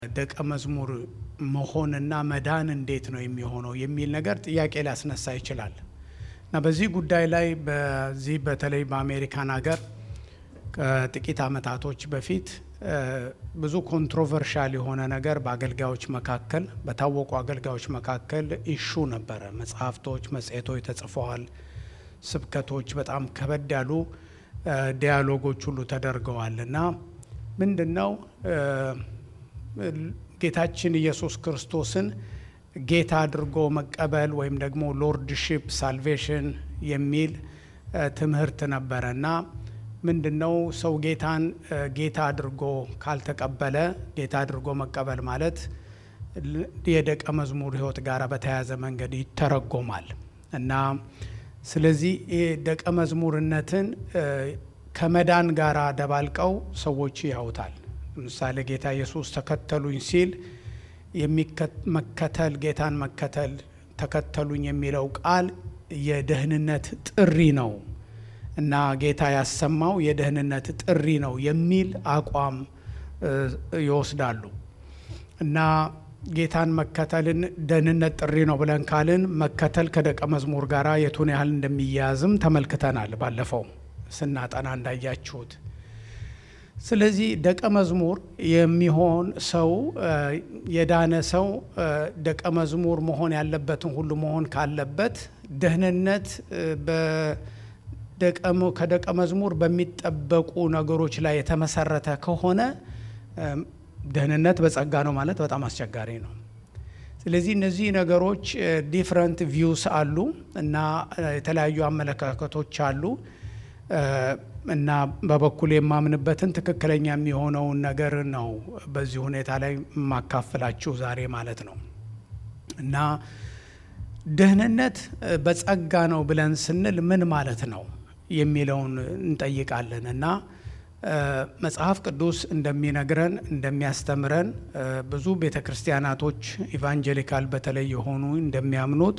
ደቀ መዝሙር መሆንና መዳን እንዴት ነው የሚሆነው የሚል ነገር ጥያቄ ሊያስነሳ ይችላል እና በዚህ ጉዳይ ላይ በዚህ በተለይ በአሜሪካን ሀገር ከጥቂት ዓመታቶች በፊት ብዙ ኮንትሮቨርሻል የሆነ ነገር በአገልጋዮች መካከል በታወቁ አገልጋዮች መካከል ኢሹ ነበረ። መጽሐፍቶች፣ መጽሔቶች ተጽፈዋል። ስብከቶች፣ በጣም ከበድ ያሉ ዲያሎጎች ሁሉ ተደርገዋል እና ምንድን ነው ጌታችን ኢየሱስ ክርስቶስን ጌታ አድርጎ መቀበል ወይም ደግሞ ሎርድሺፕ ሳልቬሽን የሚል ትምህርት ነበረ እና ምንድን ነው ሰው ጌታን ጌታ አድርጎ ካልተቀበለ ጌታ አድርጎ መቀበል ማለት የደቀ መዝሙር ሕይወት ጋር በተያያዘ መንገድ ይተረጎማል እና ስለዚህ ደቀ መዝሙርነትን ከመዳን ጋር ደባልቀው ሰዎች ያውታል። ለምሳሌ ጌታ ኢየሱስ ተከተሉኝ ሲል መከተል ጌታን መከተል ተከተሉኝ የሚለው ቃል የደህንነት ጥሪ ነው እና ጌታ ያሰማው የደህንነት ጥሪ ነው የሚል አቋም ይወስዳሉ እና ጌታን መከተልን ደህንነት ጥሪ ነው ብለን ካልን መከተል ከደቀ መዝሙር ጋር የቱን ያህል እንደሚያያዝም ተመልክተናል ባለፈው ስናጠና እንዳያችሁት። ስለዚህ ደቀ መዝሙር የሚሆን ሰው የዳነ ሰው ደቀ መዝሙር መሆን ያለበትን ሁሉ መሆን ካለበት ደህንነት ከደቀ መዝሙር በሚጠበቁ ነገሮች ላይ የተመሰረተ ከሆነ ደህንነት በጸጋ ነው ማለት በጣም አስቸጋሪ ነው። ስለዚህ እነዚህ ነገሮች ዲፍረንት ቪውስ አሉ እና የተለያዩ አመለካከቶች አሉ እና በበኩል የማምንበትን ትክክለኛ የሚሆነውን ነገር ነው በዚህ ሁኔታ ላይ የማካፍላችሁ ዛሬ ማለት ነው እና ደህንነት በጸጋ ነው ብለን ስንል ምን ማለት ነው የሚለውን እንጠይቃለን እና መጽሐፍ ቅዱስ እንደሚነግረን እንደሚያስተምረን ብዙ ቤተ ክርስቲያናቶች ኢቫንጀሊካል በተለይ የሆኑ እንደሚያምኑት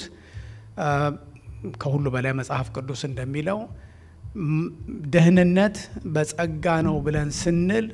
ከሁሉ በላይ መጽሐፍ ቅዱስ እንደሚለው ደህንነት በጸጋ ነው ብለን ስንል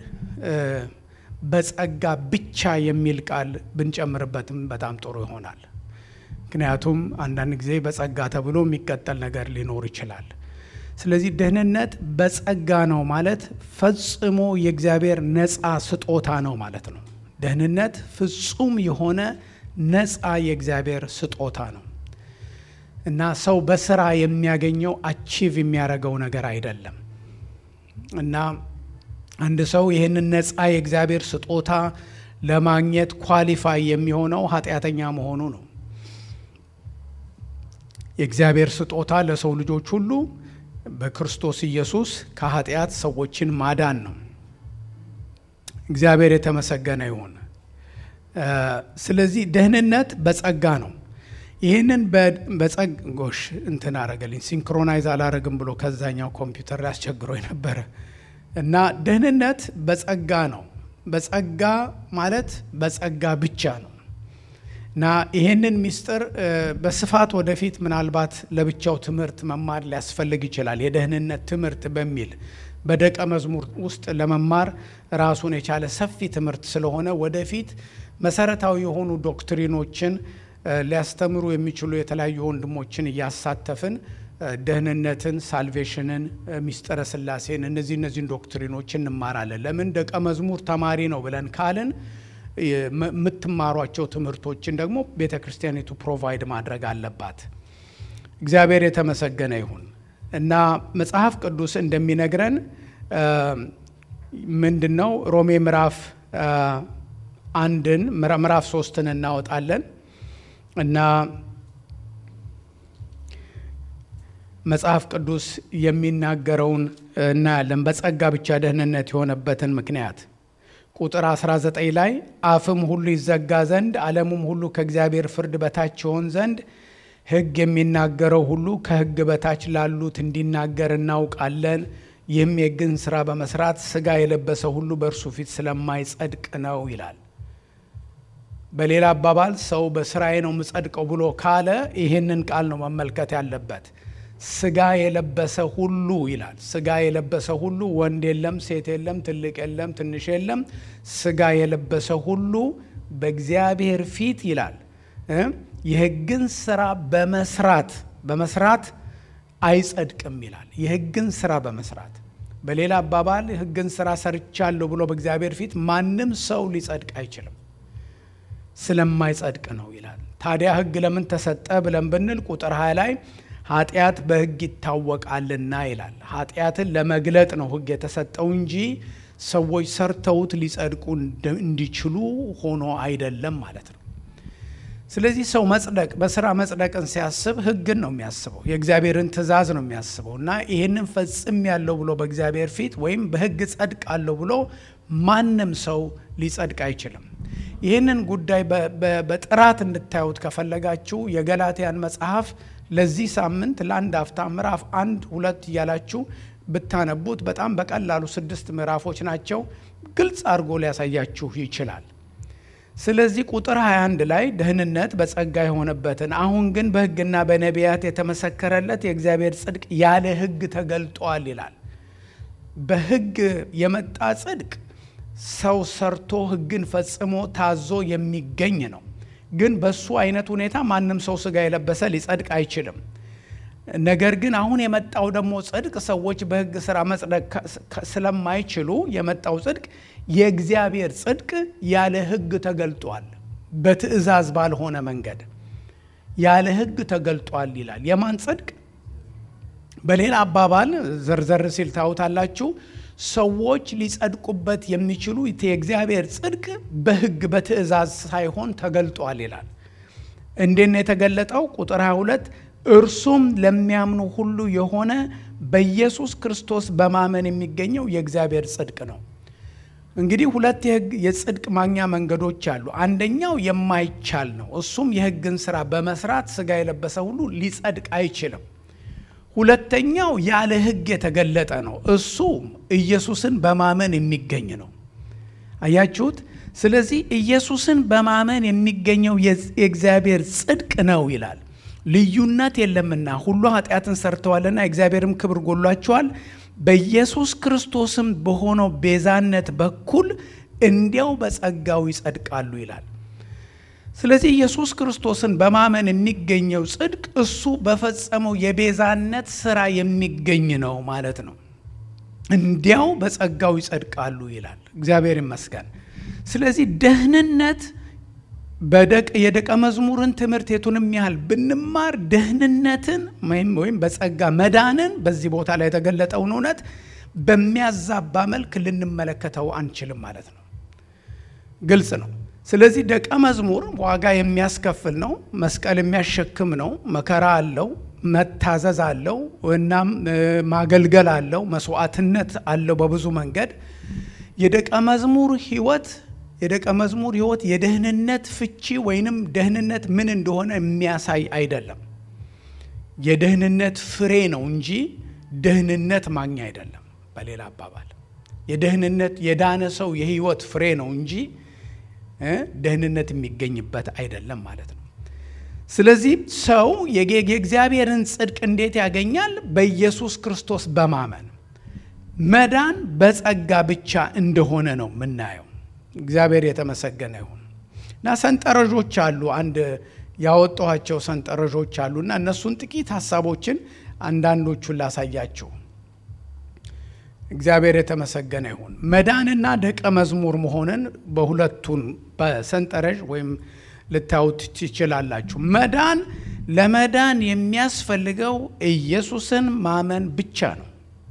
በጸጋ ብቻ የሚል ቃል ብንጨምርበትም በጣም ጥሩ ይሆናል። ምክንያቱም አንዳንድ ጊዜ በጸጋ ተብሎ የሚቀጠል ነገር ሊኖር ይችላል። ስለዚህ ደህንነት በጸጋ ነው ማለት ፈጽሞ የእግዚአብሔር ነፃ ስጦታ ነው ማለት ነው። ደህንነት ፍጹም የሆነ ነፃ የእግዚአብሔር ስጦታ ነው እና ሰው በስራ የሚያገኘው አቺቭ የሚያደርገው ነገር አይደለም እና አንድ ሰው ይህንን ነፃ የእግዚአብሔር ስጦታ ለማግኘት ኳሊፋይ የሚሆነው ኃጢአተኛ መሆኑ ነው። የእግዚአብሔር ስጦታ ለሰው ልጆች ሁሉ በክርስቶስ ኢየሱስ ከኃጢአት ሰዎችን ማዳን ነው። እግዚአብሔር የተመሰገነ ይሁን። ስለዚህ ደህንነት በጸጋ ነው። ይህንን በጸጎሽ እንትን አረገልኝ ሲንክሮናይዝ አላረግም ብሎ ከዛኛው ኮምፒውተር ላይ አስቸግሮ ነበረ እና ደህንነት በጸጋ ነው። በጸጋ ማለት በጸጋ ብቻ ነው እና ይህንን ሚስጥር በስፋት ወደፊት ምናልባት ለብቻው ትምህርት መማር ሊያስፈልግ ይችላል። የደህንነት ትምህርት በሚል በደቀ መዝሙር ውስጥ ለመማር ራሱን የቻለ ሰፊ ትምህርት ስለሆነ ወደፊት መሰረታዊ የሆኑ ዶክትሪኖችን ሊያስተምሩ የሚችሉ የተለያዩ ወንድሞችን እያሳተፍን ደህንነትን፣ ሳልቬሽንን፣ ሚስጥረ ስላሴን እነዚህ እነዚህን ዶክትሪኖች እንማራለን። ለምን ደቀ መዝሙር ተማሪ ነው ብለን ካልን የምትማሯቸው ትምህርቶችን ደግሞ ቤተ ክርስቲያኒቱ ፕሮቫይድ ማድረግ አለባት። እግዚአብሔር የተመሰገነ ይሁን እና መጽሐፍ ቅዱስ እንደሚነግረን ምንድን ነው ሮሜ ምዕራፍ አንድን ምዕራፍ ሶስትን እናወጣለን እና መጽሐፍ ቅዱስ የሚናገረውን እናያለን። በጸጋ ብቻ ደህንነት የሆነበትን ምክንያት ቁጥር 19 ላይ አፍም ሁሉ ይዘጋ ዘንድ ዓለሙም ሁሉ ከእግዚአብሔር ፍርድ በታች ይሆን ዘንድ ሕግ የሚናገረው ሁሉ ከሕግ በታች ላሉት እንዲናገር እናውቃለን። ይህም የሕግን ስራ በመስራት ስጋ የለበሰ ሁሉ በእርሱ ፊት ስለማይጸድቅ ነው ይላል። በሌላ አባባል ሰው በስራዬ ነው የምጸድቀው ብሎ ካለ ይህንን ቃል ነው መመልከት ያለበት። ስጋ የለበሰ ሁሉ ይላል። ስጋ የለበሰ ሁሉ ወንድ የለም፣ ሴት የለም፣ ትልቅ የለም፣ ትንሽ የለም። ስጋ የለበሰ ሁሉ በእግዚአብሔር ፊት ይላል የሕግን ስራ በመስራት በመስራት አይጸድቅም ይላል። የሕግን ስራ በመስራት በሌላ አባባል ሕግን ስራ ሰርቻለሁ ብሎ በእግዚአብሔር ፊት ማንም ሰው ሊጸድቅ አይችልም፣ ስለማይጸድቅ ነው ይላል። ታዲያ ሕግ ለምን ተሰጠ ብለን ብንል ቁጥር ሀያ ላይ ኃጢአት በሕግ ይታወቃልና ይላል። ኃጢአትን ለመግለጥ ነው ሕግ የተሰጠው እንጂ ሰዎች ሰርተውት ሊጸድቁ እንዲችሉ ሆኖ አይደለም ማለት ነው። ስለዚህ ሰው መጽደቅ በስራ መጽደቅን ሲያስብ ሕግን ነው የሚያስበው፣ የእግዚአብሔርን ትእዛዝ ነው የሚያስበው እና ይህንን ፈጽም ያለው ብሎ በእግዚአብሔር ፊት ወይም በሕግ ጸድቃለሁ ብሎ ማንም ሰው ሊጸድቅ አይችልም። ይህንን ጉዳይ በጥራት እንድታዩት ከፈለጋችሁ የገላትያን መጽሐፍ ለዚህ ሳምንት ለአንድ አፍታ ምዕራፍ አንድ ሁለት እያላችሁ ብታነቡት በጣም በቀላሉ ስድስት ምዕራፎች ናቸው። ግልጽ አድርጎ ሊያሳያችሁ ይችላል። ስለዚህ ቁጥር 21 ላይ ደህንነት በጸጋ የሆነበትን አሁን ግን በሕግና በነቢያት የተመሰከረለት የእግዚአብሔር ጽድቅ ያለ ሕግ ተገልጧል ይላል። በሕግ የመጣ ጽድቅ ሰው ሰርቶ ሕግን ፈጽሞ ታዞ የሚገኝ ነው። ግን በሱ አይነት ሁኔታ ማንም ሰው ስጋ የለበሰ ሊጸድቅ አይችልም። ነገር ግን አሁን የመጣው ደግሞ ጽድቅ ሰዎች በሕግ ስራ መጽደቅ ስለማይችሉ የመጣው ጽድቅ የእግዚአብሔር ጽድቅ ያለ ሕግ ተገልጧል። በትእዛዝ ባልሆነ መንገድ ያለ ሕግ ተገልጧል ይላል። የማን ጽድቅ? በሌላ አባባል ዘርዘር ሲል ታዩታላችሁ። ሰዎች ሊጸድቁበት የሚችሉ የእግዚአብሔር ጽድቅ በሕግ በትእዛዝ ሳይሆን ተገልጧል ይላል። እንዴት ነው የተገለጠው? ቁጥር 22 እርሱም ለሚያምኑ ሁሉ የሆነ በኢየሱስ ክርስቶስ በማመን የሚገኘው የእግዚአብሔር ጽድቅ ነው። እንግዲህ ሁለት የሕግ የጽድቅ ማግኛ መንገዶች አሉ። አንደኛው የማይቻል ነው። እሱም የሕግን ስራ በመስራት ስጋ የለበሰ ሁሉ ሊጸድቅ አይችልም። ሁለተኛው ያለ ሕግ የተገለጠ ነው። እሱ ኢየሱስን በማመን የሚገኝ ነው። አያችሁት? ስለዚህ ኢየሱስን በማመን የሚገኘው የእግዚአብሔር ጽድቅ ነው ይላል። ልዩነት የለምና ሁሉ ኃጢአትን ሰርተዋልና የእግዚአብሔርም ክብር ጎሏቸዋል። በኢየሱስ ክርስቶስም በሆነው ቤዛነት በኩል እንዲያው በጸጋው ይጸድቃሉ ይላል። ስለዚህ ኢየሱስ ክርስቶስን በማመን የሚገኘው ጽድቅ እሱ በፈጸመው የቤዛነት ስራ የሚገኝ ነው ማለት ነው። እንዲያው በጸጋው ይጸድቃሉ ይላል። እግዚአብሔር ይመስገን። ስለዚህ ደህንነት የደቀ መዝሙርን ትምህርት የቱንም ያህል ብንማር ደህንነትን ወይም በጸጋ መዳንን በዚህ ቦታ ላይ የተገለጠውን እውነት በሚያዛባ መልክ ልንመለከተው አንችልም ማለት ነው። ግልጽ ነው። ስለዚህ ደቀ መዝሙር ዋጋ የሚያስከፍል ነው። መስቀል የሚያሸክም ነው። መከራ አለው፣ መታዘዝ አለው፣ እናም ማገልገል አለው፣ መስዋዕትነት አለው። በብዙ መንገድ የደቀ መዝሙር ህይወት የደቀ መዝሙር ህይወት የደህንነት ፍቺ ወይንም ደህንነት ምን እንደሆነ የሚያሳይ አይደለም። የደህንነት ፍሬ ነው እንጂ ደህንነት ማግኛ አይደለም። በሌላ አባባል የደህንነት የዳነ ሰው የህይወት ፍሬ ነው እንጂ ደህንነት የሚገኝበት አይደለም ማለት ነው። ስለዚህ ሰው የእግዚአብሔርን ጽድቅ እንዴት ያገኛል? በኢየሱስ ክርስቶስ በማመን መዳን በጸጋ ብቻ እንደሆነ ነው የምናየው። እግዚአብሔር የተመሰገነ ይሁን እና ሰንጠረዦች አሉ። አንድ ያወጣኋቸው ሰንጠረዦች አሉ እና እነሱን ጥቂት ሀሳቦችን አንዳንዶቹን ላሳያችሁ። እግዚአብሔር የተመሰገነ ይሁን። መዳንና ደቀ መዝሙር መሆንን በሁለቱን በሰንጠረዥ ወይም ልታዩት ትችላላችሁ። መዳን ለመዳን የሚያስፈልገው ኢየሱስን ማመን ብቻ ነው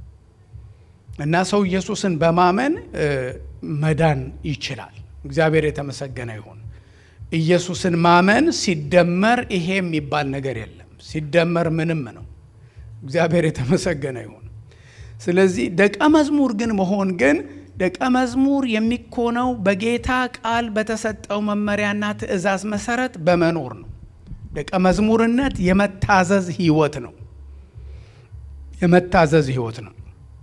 እና ሰው ኢየሱስን በማመን መዳን ይችላል። እግዚአብሔር የተመሰገነ ይሁን። ኢየሱስን ማመን ሲደመር ይሄ የሚባል ነገር የለም። ሲደመር ምንም ነው። እግዚአብሔር የተመሰገነ ይሁን። ስለዚህ ደቀ መዝሙር ግን መሆን ግን ደቀ መዝሙር የሚኮነው በጌታ ቃል በተሰጠው መመሪያና ትእዛዝ መሰረት በመኖር ነው። ደቀ መዝሙርነት የመታዘዝ ህይወት ነው። የመታዘዝ ህይወት ነው።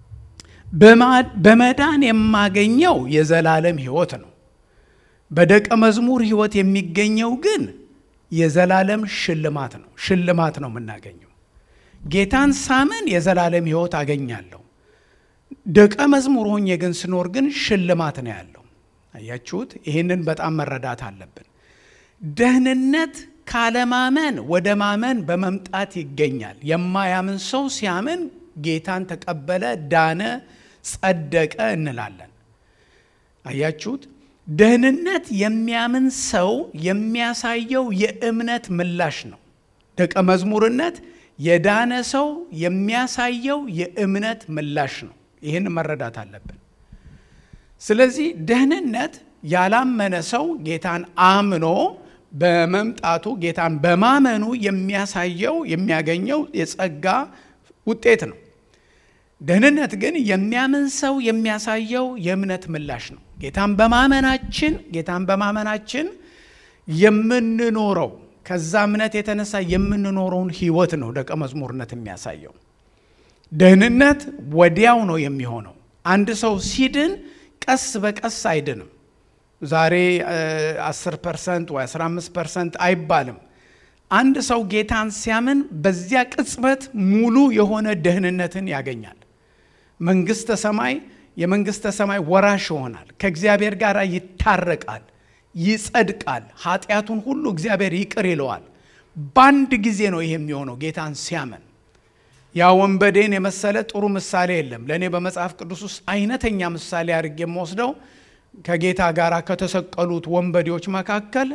በመዳን የማገኘው የዘላለም ህይወት ነው። በደቀ መዝሙር ህይወት የሚገኘው ግን የዘላለም ሽልማት ነው። ሽልማት ነው የምናገኘው። ጌታን ሳምን የዘላለም ሕይወት አገኛለሁ። ደቀ መዝሙር ሆኜ ግን ስኖር ግን ሽልማት ነው ያለው። አያችሁት? ይህንን በጣም መረዳት አለብን። ደህንነት ካለማመን ወደ ማመን በመምጣት ይገኛል። የማያምን ሰው ሲያምን ጌታን ተቀበለ፣ ዳነ፣ ጸደቀ እንላለን። አያችሁት? ደህንነት የሚያምን ሰው የሚያሳየው የእምነት ምላሽ ነው። ደቀ መዝሙርነት የዳነ ሰው የሚያሳየው የእምነት ምላሽ ነው። ይህን መረዳት አለብን። ስለዚህ ደህንነት ያላመነ ሰው ጌታን አምኖ በመምጣቱ ጌታን በማመኑ የሚያሳየው የሚያገኘው የጸጋ ውጤት ነው። ደህንነት ግን የሚያምን ሰው የሚያሳየው የእምነት ምላሽ ነው። ጌታን በማመናችን ጌታን በማመናችን የምንኖረው ከዛ እምነት የተነሳ የምንኖረውን ህይወት ነው ደቀ መዝሙርነት የሚያሳየው። ደህንነት ወዲያው ነው የሚሆነው። አንድ ሰው ሲድን ቀስ በቀስ አይድንም። ዛሬ 10 ፐርሰንት ወይ 15 ፐርሰንት አይባልም። አንድ ሰው ጌታን ሲያምን በዚያ ቅጽበት ሙሉ የሆነ ደህንነትን ያገኛል። መንግስተ ሰማይ የመንግስተ ሰማይ ወራሽ ይሆናል። ከእግዚአብሔር ጋር ይታረቃል፣ ይጸድቃል። ኃጢአቱን ሁሉ እግዚአብሔር ይቅር ይለዋል። በአንድ ጊዜ ነው ይሄ የሚሆነው ጌታን ሲያምን። ያ ወንበዴን የመሰለ ጥሩ ምሳሌ የለም። ለእኔ በመጽሐፍ ቅዱስ ውስጥ አይነተኛ ምሳሌ አድርጌ የምወስደው ከጌታ ጋር ከተሰቀሉት ወንበዴዎች መካከል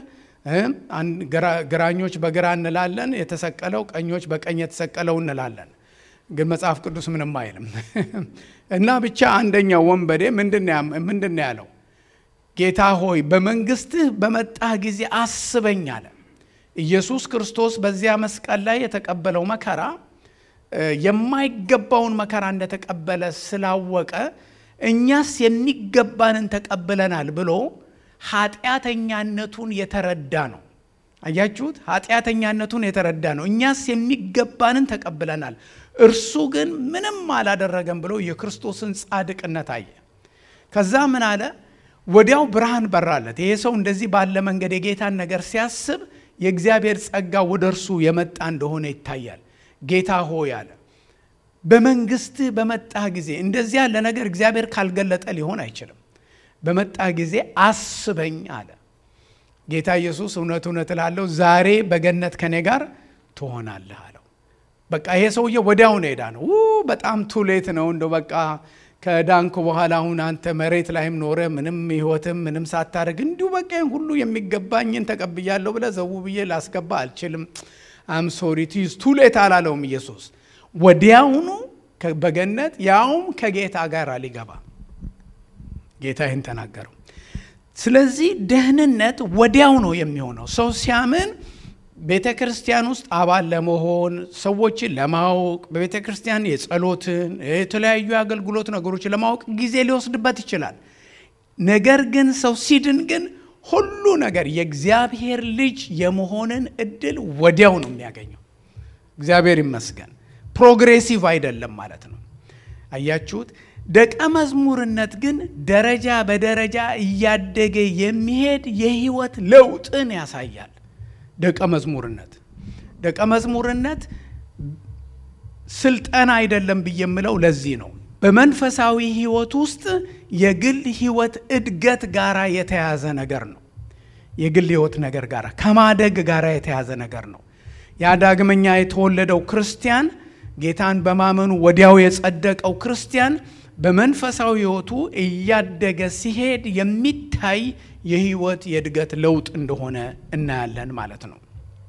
ግራኞች በግራ እንላለን የተሰቀለው፣ ቀኞች በቀኝ የተሰቀለው እንላለን። ግን መጽሐፍ ቅዱስ ምንም አይልም እና ብቻ አንደኛው ወንበዴ ምንድን ነው ያለው? ጌታ ሆይ በመንግስትህ በመጣህ ጊዜ አስበኝ አለ። ኢየሱስ ክርስቶስ በዚያ መስቀል ላይ የተቀበለው መከራ የማይገባውን መከራ እንደተቀበለ ስላወቀ እኛስ የሚገባንን ተቀብለናል ብሎ ኃጢአተኛነቱን የተረዳ ነው። አያችሁት? ኃጢአተኛነቱን የተረዳ ነው። እኛስ የሚገባንን ተቀብለናል፣ እርሱ ግን ምንም አላደረገም ብሎ የክርስቶስን ጻድቅነት አየ። ከዛ ምን አለ? ወዲያው ብርሃን በራለት። ይሄ ሰው እንደዚህ ባለ መንገድ የጌታን ነገር ሲያስብ የእግዚአብሔር ጸጋ ወደ እርሱ የመጣ እንደሆነ ይታያል። ጌታ ሆይ አለ በመንግስትህ በመጣህ ጊዜ እንደዚህ ያለ ነገር እግዚአብሔር ካልገለጠ ሊሆን አይችልም። በመጣህ ጊዜ አስበኝ አለ ጌታ ኢየሱስ። እውነት እውነት እላለሁ ዛሬ በገነት ከኔ ጋር ትሆናለህ አለው። በቃ ይሄ ሰውዬ ወዲያው ነው ሄዳ ነው። በጣም ቱሌት ነው እንደው በቃ ከዳንኩ በኋላ አሁን አንተ መሬት ላይም ኖረ ምንም ህይወትም ምንም ሳታደርግ እንዲሁ በቃ ሁሉ የሚገባኝን ተቀብያለሁ ብለህ ዘው ብዬ ላስገባ አልችልም። አም ሶሪ ቲዝ ቱሌት አላለውም ኢየሱስ ወዲያውኑ በገነት ያውም ከጌታ ጋር ሊገባ ጌታ ይህን ተናገረው። ስለዚህ ደህንነት ወዲያው ነው የሚሆነው። ሰው ሲያምን ቤተ ክርስቲያን ውስጥ አባል ለመሆን ሰዎችን ለማወቅ በቤተ ክርስቲያን የጸሎትን የተለያዩ የአገልግሎት ነገሮችን ለማወቅ ጊዜ ሊወስድበት ይችላል። ነገር ግን ሰው ሲድን ግን ሁሉ ነገር የእግዚአብሔር ልጅ የመሆንን እድል ወዲያው ነው የሚያገኘው። እግዚአብሔር ይመስገን። ፕሮግሬሲቭ አይደለም ማለት ነው። አያችሁት? ደቀ መዝሙርነት ግን ደረጃ በደረጃ እያደገ የሚሄድ የህይወት ለውጥን ያሳያል። ደቀ መዝሙርነት ደቀ መዝሙርነት ስልጠና አይደለም ብዬ የምለው ለዚህ ነው። በመንፈሳዊ ህይወት ውስጥ የግል ህይወት እድገት ጋራ የተያዘ ነገር ነው። የግል ህይወት ነገር ጋር ከማደግ ጋር የተያዘ ነገር ነው። ያ ዳግመኛ የተወለደው ክርስቲያን ጌታን በማመኑ ወዲያው የጸደቀው ክርስቲያን በመንፈሳዊ ህይወቱ እያደገ ሲሄድ የሚታይ የህይወት የእድገት ለውጥ እንደሆነ እናያለን ማለት ነው።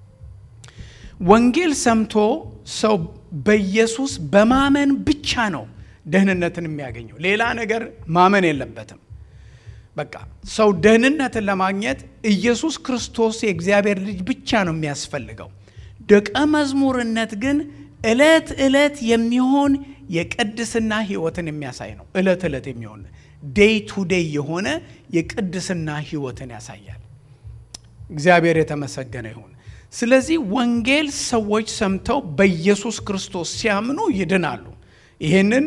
ወንጌል ሰምቶ ሰው በኢየሱስ በማመን ብቻ ነው ደህንነትን የሚያገኘው። ሌላ ነገር ማመን የለበትም። በቃ ሰው ደህንነትን ለማግኘት ኢየሱስ ክርስቶስ የእግዚአብሔር ልጅ ብቻ ነው የሚያስፈልገው። ደቀ መዝሙርነት ግን ዕለት ዕለት የሚሆን የቅድስና ህይወትን የሚያሳይ ነው። ዕለት ዕለት የሚሆን ዴይ ቱ ዴይ የሆነ የቅድስና ህይወትን ያሳያል። እግዚአብሔር የተመሰገነ ይሁን። ስለዚህ ወንጌል ሰዎች ሰምተው በኢየሱስ ክርስቶስ ሲያምኑ ይድናሉ። ይህንን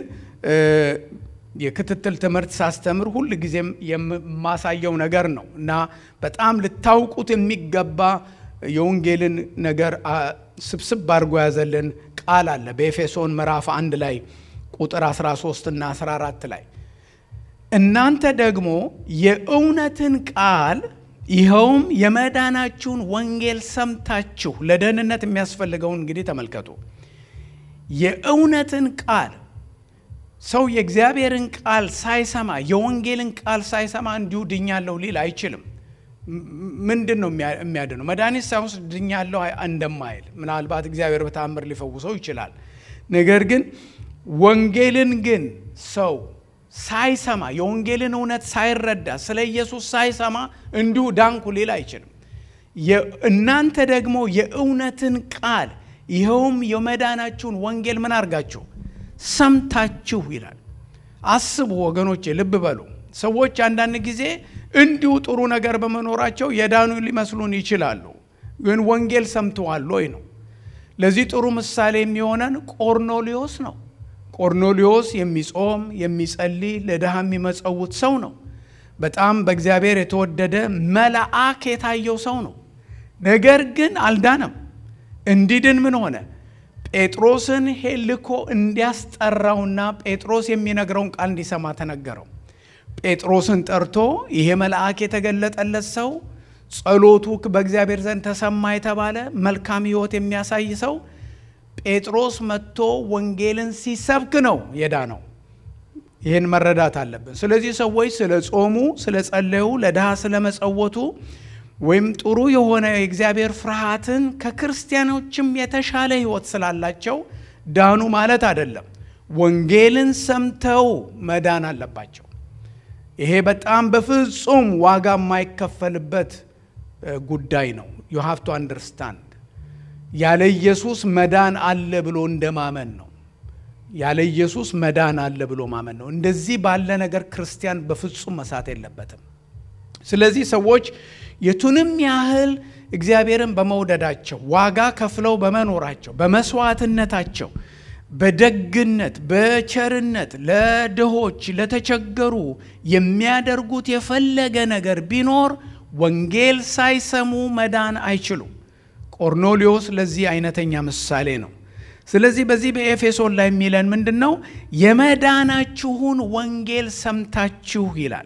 የክትትል ትምህርት ሳስተምር ሁል ጊዜም የማሳየው ነገር ነው እና በጣም ልታውቁት የሚገባ የወንጌልን ነገር ስብስብ አድርጎ ያዘልን ቃል አለ በኤፌሶን ምዕራፍ አንድ ላይ ቁጥር 13 እና 14 ላይ እናንተ ደግሞ የእውነትን ቃል ይኸውም የመዳናችሁን ወንጌል ሰምታችሁ ለደህንነት የሚያስፈልገውን እንግዲህ ተመልከቱ። የእውነትን ቃል ሰው የእግዚአብሔርን ቃል ሳይሰማ የወንጌልን ቃል ሳይሰማ እንዲሁ ድኛለሁ ሊል አይችልም። ምንድን ነው የሚያድነው? መድኃኒት ሳይወስድ ድኛለሁ እንደማይል ምናልባት እግዚአብሔር በተአምር ሊፈውሰው ይችላል። ነገር ግን ወንጌልን ግን ሰው ሳይሰማ የወንጌልን እውነት ሳይረዳ ስለ ኢየሱስ ሳይሰማ እንዲሁ ዳንኩ ሊል አይችልም። እናንተ ደግሞ የእውነትን ቃል ይኸውም የመዳናችሁን ወንጌል ምን አድርጋችሁ ሰምታችሁ ይላል። አስቡ ወገኖቼ፣ ልብ በሉ። ሰዎች አንዳንድ ጊዜ እንዲሁ ጥሩ ነገር በመኖራቸው የዳኑ ሊመስሉን ይችላሉ። ግን ወንጌል ሰምተዋል ወይ ነው። ለዚህ ጥሩ ምሳሌ የሚሆነን ቆርኔሌዎስ ነው። ቆርኔሌዎስ የሚጾም የሚጸልይ ለድሃ የሚመጸውት ሰው ነው። በጣም በእግዚአብሔር የተወደደ መልአክ የታየው ሰው ነው። ነገር ግን አልዳነም። እንዲድን ምን ሆነ? ጴጥሮስን ልኮ እንዲያስጠራውና ጴጥሮስ የሚነግረውን ቃል እንዲሰማ ተነገረው። ጴጥሮስን ጠርቶ ይሄ መልአክ የተገለጠለት ሰው ጸሎቱ በእግዚአብሔር ዘንድ ተሰማ የተባለ መልካም ሕይወት የሚያሳይ ሰው ጴጥሮስ መጥቶ ወንጌልን ሲሰብክ ነው የዳነው። ይህን መረዳት አለብን። ስለዚህ ሰዎች ስለ ጾሙ፣ ስለ ጸለዩ፣ ለድሃ ስለ መጸወቱ ወይም ጥሩ የሆነ የእግዚአብሔር ፍርሃትን ከክርስቲያኖችም የተሻለ ሕይወት ስላላቸው ዳኑ ማለት አይደለም። ወንጌልን ሰምተው መዳን አለባቸው። ይሄ በጣም በፍጹም ዋጋ የማይከፈልበት ጉዳይ ነው። ዩ ሃቭ ቱ አንደርስታንድ ያለ ኢየሱስ መዳን አለ ብሎ እንደማመን ነው። ያለ ኢየሱስ መዳን አለ ብሎ ማመን ነው። እንደዚህ ባለ ነገር ክርስቲያን በፍጹም መሳት የለበትም። ስለዚህ ሰዎች የቱንም ያህል እግዚአብሔርን በመውደዳቸው ዋጋ ከፍለው በመኖራቸው በመስዋዕትነታቸው በደግነት በቸርነት ለድሆች ለተቸገሩ የሚያደርጉት የፈለገ ነገር ቢኖር ወንጌል ሳይሰሙ መዳን አይችሉም። ቆርኔሌዎስ ለዚህ አይነተኛ ምሳሌ ነው። ስለዚህ በዚህ በኤፌሶን ላይ የሚለን ምንድን ነው? የመዳናችሁን ወንጌል ሰምታችሁ ይላል።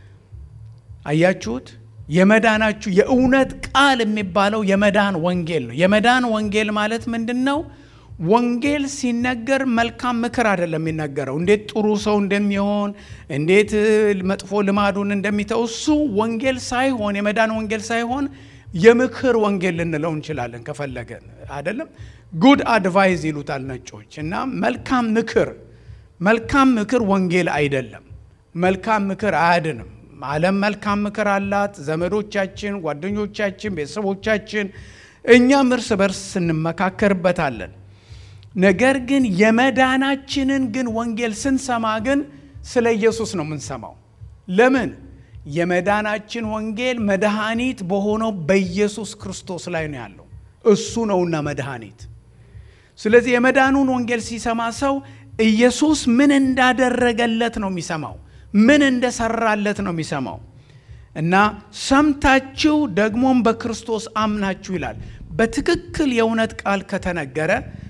አያችሁት? የመዳናችሁ የእውነት ቃል የሚባለው የመዳን ወንጌል ነው። የመዳን ወንጌል ማለት ምንድን ነው? ወንጌል ሲነገር መልካም ምክር አይደለም የሚነገረው። እንዴት ጥሩ ሰው እንደሚሆን፣ እንዴት መጥፎ ልማዱን እንደሚተው እሱ ወንጌል ሳይሆን የመዳን ወንጌል ሳይሆን የምክር ወንጌል ልንለው እንችላለን ከፈለገን አይደለም። ጉድ አድቫይዝ ይሉታል ነጮች። እና መልካም ምክር መልካም ምክር ወንጌል አይደለም። መልካም ምክር አያድንም። ዓለም መልካም ምክር አላት። ዘመዶቻችን፣ ጓደኞቻችን፣ ቤተሰቦቻችን እኛም እርስ በርስ እንመካከርበታለን። ነገር ግን የመዳናችንን ግን ወንጌል ስንሰማ ግን ስለ ኢየሱስ ነው የምንሰማው። ለምን? የመዳናችን ወንጌል መድኃኒት በሆነው በኢየሱስ ክርስቶስ ላይ ነው ያለው። እሱ ነውና መድኃኒት። ስለዚህ የመዳኑን ወንጌል ሲሰማ ሰው ኢየሱስ ምን እንዳደረገለት ነው የሚሰማው፣ ምን እንደሰራለት ነው የሚሰማው። እና ሰምታችሁ ደግሞም በክርስቶስ አምናችሁ ይላል። በትክክል የእውነት ቃል ከተነገረ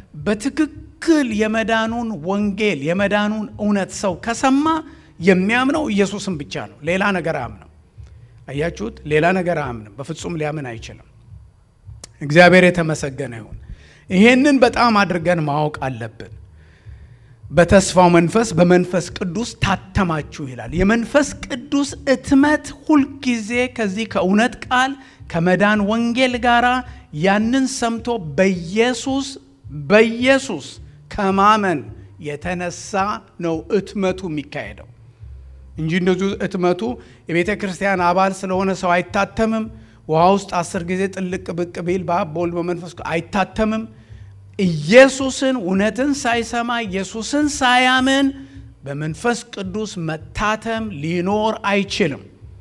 በትክክል የመዳኑን ወንጌል የመዳኑን እውነት ሰው ከሰማ የሚያምነው ኢየሱስን ብቻ ነው። ሌላ ነገር አያምንም። አያችሁት? ሌላ ነገር አያምንም። በፍጹም ሊያምን አይችልም። እግዚአብሔር የተመሰገነ ይሁን። ይሄንን በጣም አድርገን ማወቅ አለብን። በተስፋው መንፈስ በመንፈስ ቅዱስ ታተማችሁ ይላል። የመንፈስ ቅዱስ እትመት ሁልጊዜ ከዚህ ከእውነት ቃል ከመዳን ወንጌል ጋር ያንን ሰምቶ በኢየሱስ በኢየሱስ ከማመን የተነሳ ነው እትመቱ የሚካሄደው እንጂ እንደዚሁ እትመቱ የቤተ ክርስቲያን አባል ስለሆነ ሰው አይታተምም። ውሃ ውስጥ አስር ጊዜ ጥልቅ ብቅ ቢል በአብ በወልድ በመንፈስ አይታተምም። ኢየሱስን እውነትን ሳይሰማ ኢየሱስን ሳያምን በመንፈስ ቅዱስ መታተም ሊኖር አይችልም።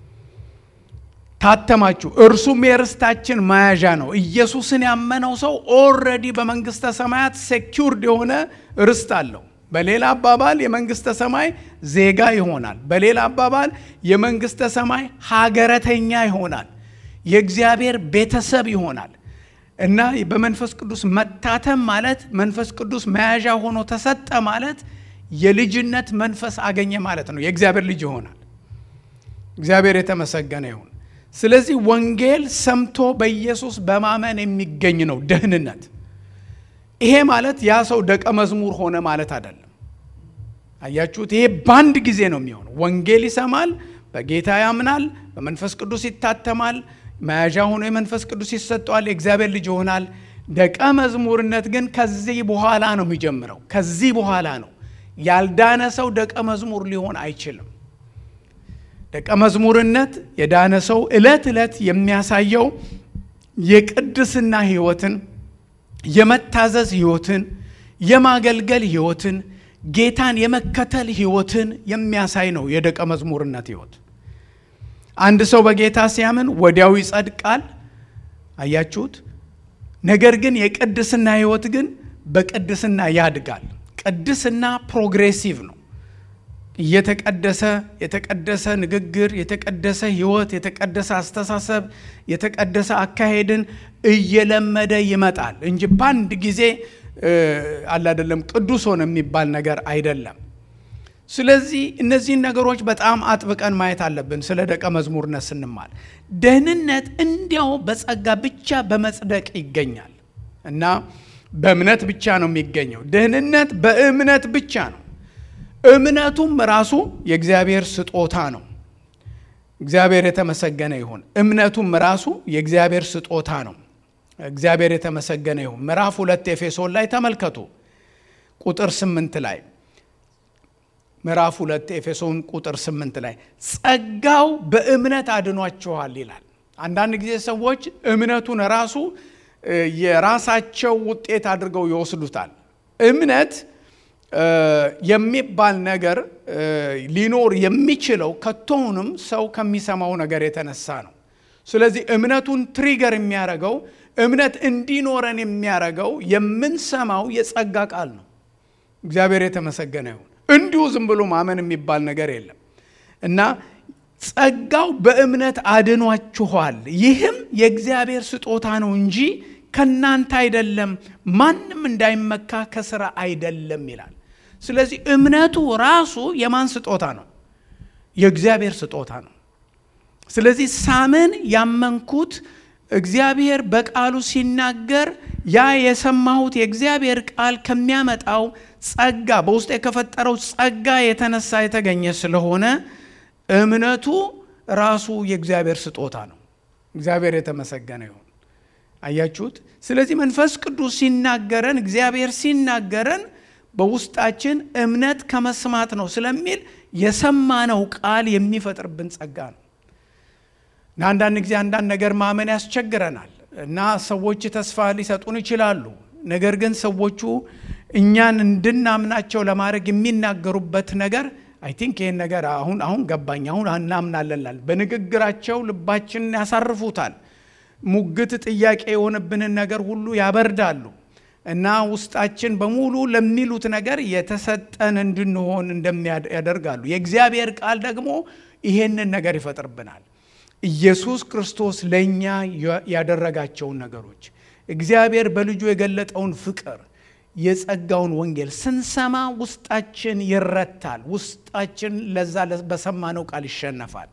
ታተማችሁ፣ እርሱም የርስታችን መያዣ ነው። ኢየሱስን ያመነው ሰው ኦልሬዲ በመንግስተ ሰማያት ሴኪውርድ የሆነ ርስት አለው። በሌላ አባባል የመንግስተ ሰማይ ዜጋ ይሆናል። በሌላ አባባል የመንግስተ ሰማይ ሀገረተኛ ይሆናል። የእግዚአብሔር ቤተሰብ ይሆናል። እና በመንፈስ ቅዱስ መታተም ማለት መንፈስ ቅዱስ መያዣ ሆኖ ተሰጠ ማለት የልጅነት መንፈስ አገኘ ማለት ነው። የእግዚአብሔር ልጅ ይሆናል። እግዚአብሔር የተመሰገነ ይሁን። ስለዚህ ወንጌል ሰምቶ በኢየሱስ በማመን የሚገኝ ነው ደህንነት። ይሄ ማለት ያ ሰው ደቀ መዝሙር ሆነ ማለት አይደለም። አያችሁት? ይሄ በአንድ ጊዜ ነው የሚሆነው። ወንጌል ይሰማል፣ በጌታ ያምናል፣ በመንፈስ ቅዱስ ይታተማል፣ መያዣ ሆኖ የመንፈስ ቅዱስ ይሰጠዋል፣ የእግዚአብሔር ልጅ ይሆናል። ደቀ መዝሙርነት ግን ከዚህ በኋላ ነው የሚጀምረው። ከዚህ በኋላ ነው። ያልዳነ ሰው ደቀ መዝሙር ሊሆን አይችልም። ደቀ መዝሙርነት የዳነ ሰው ዕለት ዕለት የሚያሳየው የቅድስና ሕይወትን፣ የመታዘዝ ሕይወትን፣ የማገልገል ሕይወትን፣ ጌታን የመከተል ሕይወትን የሚያሳይ ነው የደቀ መዝሙርነት ሕይወት። አንድ ሰው በጌታ ሲያምን ወዲያው ይጸድቃል። አያችሁት? ነገር ግን የቅድስና ሕይወት ግን በቅድስና ያድጋል። ቅድስና ፕሮግሬሲቭ ነው። እየተቀደሰ የተቀደሰ ንግግር፣ የተቀደሰ ሕይወት፣ የተቀደሰ አስተሳሰብ፣ የተቀደሰ አካሄድን እየለመደ ይመጣል እንጂ በአንድ ጊዜ አለ አይደለም ቅዱስ ሆነ የሚባል ነገር አይደለም። ስለዚህ እነዚህን ነገሮች በጣም አጥብቀን ማየት አለብን። ስለ ደቀ መዝሙርነት ስንማር ደህንነት እንዲያው በጸጋ ብቻ በመጽደቅ ይገኛል እና በእምነት ብቻ ነው የሚገኘው። ደህንነት በእምነት ብቻ ነው። እምነቱም ራሱ የእግዚአብሔር ስጦታ ነው። እግዚአብሔር የተመሰገነ ይሁን። እምነቱም ራሱ የእግዚአብሔር ስጦታ ነው። እግዚአብሔር የተመሰገነ ይሁን። ምዕራፍ ሁለት ኤፌሶን ላይ ተመልከቱ ቁጥር ስምንት ላይ ምዕራፍ ሁለት ኤፌሶን ቁጥር ስምንት ላይ ጸጋው በእምነት አድኗችኋል ይላል። አንዳንድ ጊዜ ሰዎች እምነቱን ራሱ የራሳቸው ውጤት አድርገው ይወስዱታል። እምነት የሚባል ነገር ሊኖር የሚችለው ከቶውንም ሰው ከሚሰማው ነገር የተነሳ ነው። ስለዚህ እምነቱን ትሪገር የሚያደርገው እምነት እንዲኖረን የሚያደርገው የምንሰማው የጸጋ ቃል ነው። እግዚአብሔር የተመሰገነ ይሁን። እንዲሁ ዝም ብሎ ማመን የሚባል ነገር የለም እና ጸጋው በእምነት አድኗችኋል፣ ይህም የእግዚአብሔር ስጦታ ነው እንጂ ከናንተ አይደለም፣ ማንም እንዳይመካ ከስራ አይደለም ይላል። ስለዚህ እምነቱ ራሱ የማን ስጦታ ነው? የእግዚአብሔር ስጦታ ነው። ስለዚህ ሳምን ያመንኩት እግዚአብሔር በቃሉ ሲናገር ያ የሰማሁት የእግዚአብሔር ቃል ከሚያመጣው ጸጋ በውስጥ ከፈጠረው ጸጋ የተነሳ የተገኘ ስለሆነ እምነቱ ራሱ የእግዚአብሔር ስጦታ ነው። እግዚአብሔር የተመሰገነ ይሁን። አያችሁት? ስለዚህ መንፈስ ቅዱስ ሲናገረን፣ እግዚአብሔር ሲናገረን በውስጣችን እምነት ከመስማት ነው ስለሚል የሰማነው ቃል የሚፈጥርብን ጸጋ ነው እና አንዳንድ ጊዜ አንዳንድ ነገር ማመን ያስቸግረናል እና ሰዎች ተስፋ ሊሰጡን ይችላሉ። ነገር ግን ሰዎቹ እኛን እንድናምናቸው ለማድረግ የሚናገሩበት ነገር አይ ቲንክ ይህን ነገር አሁን አሁን ገባኝ አሁን እናምናለላል በንግግራቸው ልባችንን ያሳርፉታል። ሙግት ጥያቄ የሆነብንን ነገር ሁሉ ያበርዳሉ እና ውስጣችን በሙሉ ለሚሉት ነገር የተሰጠን እንድንሆን እንደሚያደርጋሉ። የእግዚአብሔር ቃል ደግሞ ይሄንን ነገር ይፈጥርብናል። ኢየሱስ ክርስቶስ ለእኛ ያደረጋቸውን ነገሮች እግዚአብሔር በልጁ የገለጠውን ፍቅር የጸጋውን ወንጌል ስንሰማ ውስጣችን ይረታል። ውስጣችን ለዛ በሰማነው ቃል ይሸነፋል።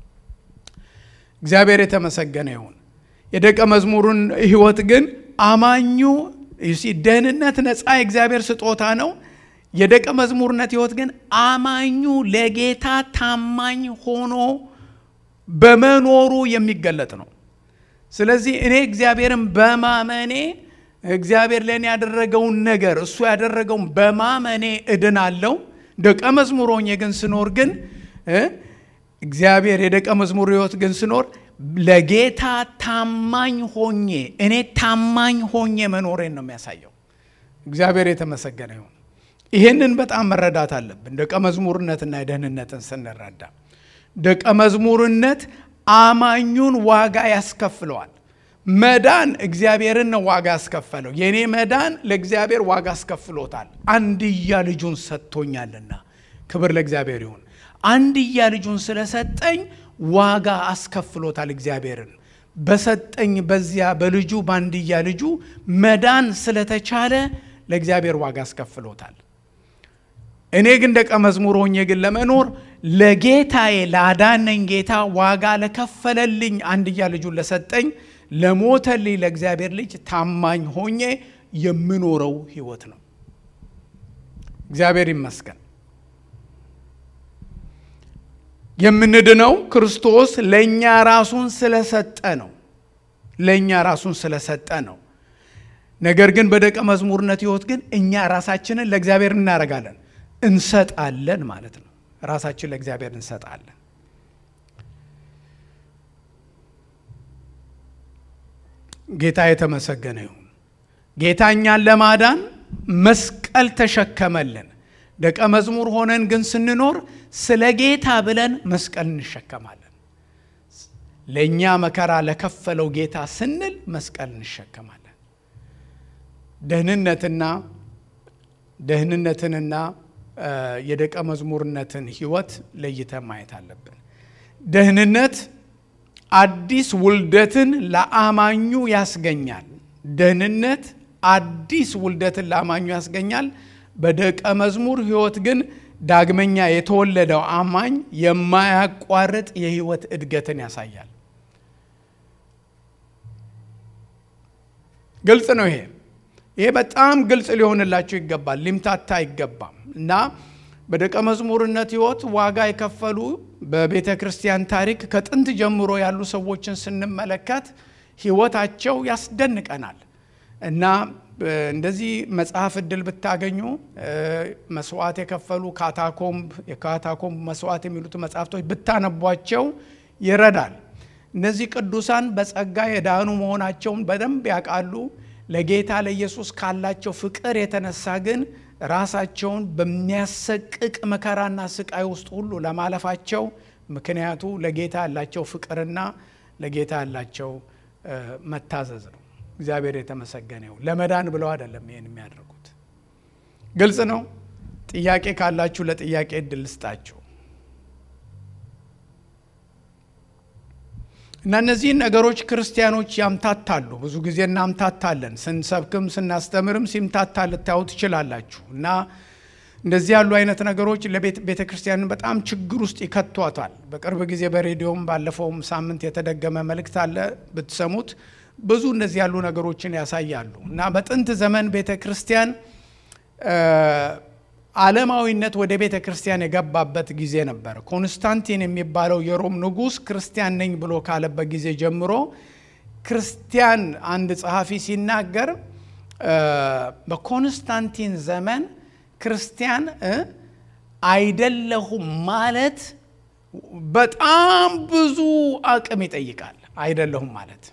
እግዚአብሔር የተመሰገነ ይሁን። የደቀ መዝሙሩን ሕይወት ግን አማኙ ደህንነት ነፃ የእግዚአብሔር ስጦታ ነው። የደቀ መዝሙርነት ሕይወት ግን አማኙ ለጌታ ታማኝ ሆኖ በመኖሩ የሚገለጥ ነው። ስለዚህ እኔ እግዚአብሔርን በማመኔ እግዚአብሔር ለእኔ ያደረገውን ነገር እሱ ያደረገውን በማመኔ እድናለሁ። ደቀ መዝሙር ሆኜ ግን ስኖር ግን እግዚአብሔር የደቀ መዝሙር ሕይወት ግን ስኖር ለጌታ ታማኝ ሆኜ እኔ ታማኝ ሆኜ መኖሬን ነው የሚያሳየው። እግዚአብሔር የተመሰገነ ይሁን። ይህንን በጣም መረዳት አለብን። ደቀ መዝሙርነትና የደህንነትን ስንረዳ ደቀ መዝሙርነት አማኙን ዋጋ ያስከፍለዋል። መዳን እግዚአብሔርን ነው ዋጋ ያስከፈለው። የእኔ መዳን ለእግዚአብሔር ዋጋ አስከፍሎታል። አንድያ ልጁን ሰጥቶኛልና፣ ክብር ለእግዚአብሔር ይሁን። አንድያ ልጁን ስለሰጠኝ ዋጋ አስከፍሎታል እግዚአብሔርን። በሰጠኝ በዚያ በልጁ ባንድያ ልጁ መዳን ስለተቻለ ለእግዚአብሔር ዋጋ አስከፍሎታል። እኔ ግን ደቀ መዝሙር ሆኜ ግን ለመኖር ለጌታዬ ላዳነኝ ጌታ ዋጋ ለከፈለልኝ አንድያ ልጁን ለሰጠኝ ለሞተልኝ ለእግዚአብሔር ልጅ ታማኝ ሆኜ የምኖረው ህይወት ነው። እግዚአብሔር ይመስገን። የምንድነው ክርስቶስ ለእኛ ራሱን ስለሰጠ ነው። ለእኛ ራሱን ስለሰጠ ነው። ነገር ግን በደቀ መዝሙርነት ህይወት ግን እኛ ራሳችንን ለእግዚአብሔር እናደርጋለን፣ እንሰጣለን ማለት ነው። ራሳችን ለእግዚአብሔር እንሰጣለን። ጌታ የተመሰገነ ይሁን። ጌታ እኛን ለማዳን መስቀል ተሸከመልን። ደቀ መዝሙር ሆነን ግን ስንኖር ስለ ጌታ ብለን መስቀል እንሸከማለን። ለእኛ መከራ ለከፈለው ጌታ ስንል መስቀል እንሸከማለን። ደህንነትና ደህንነትንና የደቀ መዝሙርነትን ህይወት ለይተን ማየት አለብን። ደህንነት አዲስ ውልደትን ለአማኙ ያስገኛል። ደህንነት አዲስ ውልደትን ለአማኙ ያስገኛል። በደቀ መዝሙር ህይወት ግን ዳግመኛ የተወለደው አማኝ የማያቋርጥ የህይወት እድገትን ያሳያል። ግልጽ ነው። ይሄ ይሄ በጣም ግልጽ ሊሆንላቸው ይገባል። ሊምታታ አይገባም። እና በደቀ መዝሙርነት ህይወት ዋጋ የከፈሉ በቤተ ክርስቲያን ታሪክ ከጥንት ጀምሮ ያሉ ሰዎችን ስንመለከት ህይወታቸው ያስደንቀናል። እና እንደዚህ መጽሐፍ እድል ብታገኙ መስዋዕት የከፈሉ ካታኮምብ የካታኮምብ መስዋዕት የሚሉት መጽሐፍቶች ብታነቧቸው ይረዳል። እነዚህ ቅዱሳን በጸጋ የዳኑ መሆናቸውን በደንብ ያውቃሉ። ለጌታ ለኢየሱስ ካላቸው ፍቅር የተነሳ ግን ራሳቸውን በሚያሰቅቅ መከራና ስቃይ ውስጥ ሁሉ ለማለፋቸው ምክንያቱ ለጌታ ያላቸው ፍቅርና ለጌታ ያላቸው መታዘዝ ነው። እግዚአብሔር የተመሰገነ ይሁን። ለመዳን ብለው አይደለም ይህን የሚያደርጉት። ግልጽ ነው። ጥያቄ ካላችሁ ለጥያቄ እድል ልስጣችሁ እና እነዚህን ነገሮች ክርስቲያኖች ያምታታሉ። ብዙ ጊዜ እናምታታለን። ስንሰብክም ስናስተምርም ሲምታታ ልታዩ ትችላላችሁ። እና እንደዚህ ያሉ አይነት ነገሮች ለቤተ ክርስቲያንን በጣም ችግር ውስጥ ይከቷታል። በቅርብ ጊዜ በሬዲዮም ባለፈውም ሳምንት የተደገመ መልእክት አለ ብትሰሙት ብዙ እንደዚህ ያሉ ነገሮችን ያሳያሉ። እና በጥንት ዘመን ቤተ ክርስቲያን ዓለማዊነት ወደ ቤተ ክርስቲያን የገባበት ጊዜ ነበር። ኮንስታንቲን የሚባለው የሮም ንጉሥ ክርስቲያን ነኝ ብሎ ካለበት ጊዜ ጀምሮ ክርስቲያን አንድ ጸሐፊ ሲናገር በኮንስታንቲን ዘመን ክርስቲያን አይደለሁም ማለት በጣም ብዙ አቅም ይጠይቃል። አይደለሁም ማለት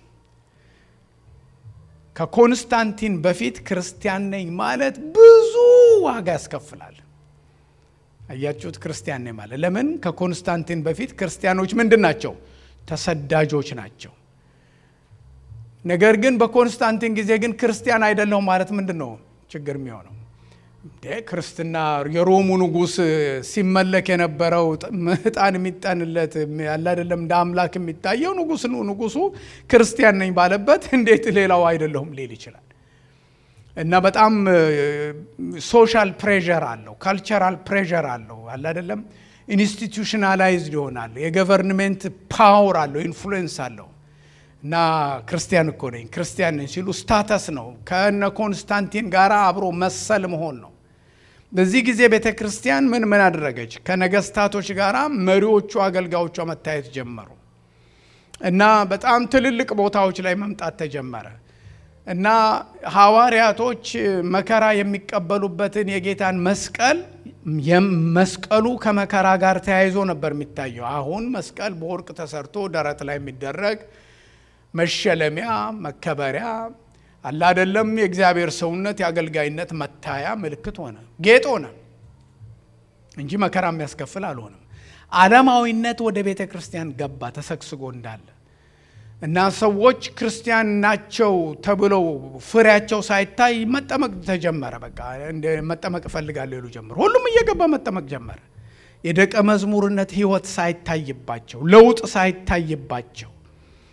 ከኮንስታንቲን በፊት ክርስቲያን ነኝ ማለት ብዙ ዋጋ ያስከፍላል። አያችሁት? ክርስቲያን ነኝ ማለት ለምን? ከኮንስታንቲን በፊት ክርስቲያኖች ምንድን ናቸው? ተሰዳጆች ናቸው። ነገር ግን በኮንስታንቲን ጊዜ ግን ክርስቲያን አይደለሁም ማለት ምንድን ነው ችግር የሚሆነው? ክርስትና የሮሙ ንጉሥ ሲመለክ የነበረው ዕጣን የሚጠንለት ያለ አይደለም እንደ አምላክ የሚታየው ንጉሥ ነው። ንጉሱ ክርስቲያን ነኝ ባለበት እንዴት ሌላው አይደለሁም ሊል ይችላል? እና በጣም ሶሻል ፕሬዠር አለው፣ ካልቸራል ፕሬዠር አለው። አለ አይደለም ኢንስቲቱሽናላይዝድ ይሆናል። የገቨርንሜንት ፓወር አለው፣ ኢንፍሉዌንስ አለው። እና ክርስቲያን እኮ ነኝ ክርስቲያን ነኝ ሲሉ ስታተስ ነው። ከነ ኮንስታንቲን ጋር አብሮ መሰል መሆን ነው። በዚህ ጊዜ ቤተ ክርስቲያን ምን ምን አደረገች? ከነገስታቶች ጋር መሪዎቹ አገልጋዮቿ መታየት ጀመሩ እና በጣም ትልልቅ ቦታዎች ላይ መምጣት ተጀመረ እና ሐዋርያቶች መከራ የሚቀበሉበትን የጌታን መስቀል መስቀሉ ከመከራ ጋር ተያይዞ ነበር የሚታየው። አሁን መስቀል በወርቅ ተሰርቶ ደረት ላይ የሚደረግ መሸለሚያ መከበሪያ አለ አይደለም። የእግዚአብሔር ሰውነት የአገልጋይነት መታያ ምልክት ሆነ፣ ጌጥ ሆነ እንጂ መከራ የሚያስከፍል አልሆነም። ዓለማዊነት ወደ ቤተ ክርስቲያን ገባ ተሰግስጎ እንዳለ እና ሰዎች ክርስቲያን ናቸው ተብለው ፍሬያቸው ሳይታይ መጠመቅ ተጀመረ። በቃ መጠመቅ እፈልጋለሁ ይሉ ጀመሩ። ሁሉም እየገባ መጠመቅ ጀመረ። የደቀ መዝሙርነት ሕይወት ሳይታይባቸው ለውጥ ሳይታይባቸው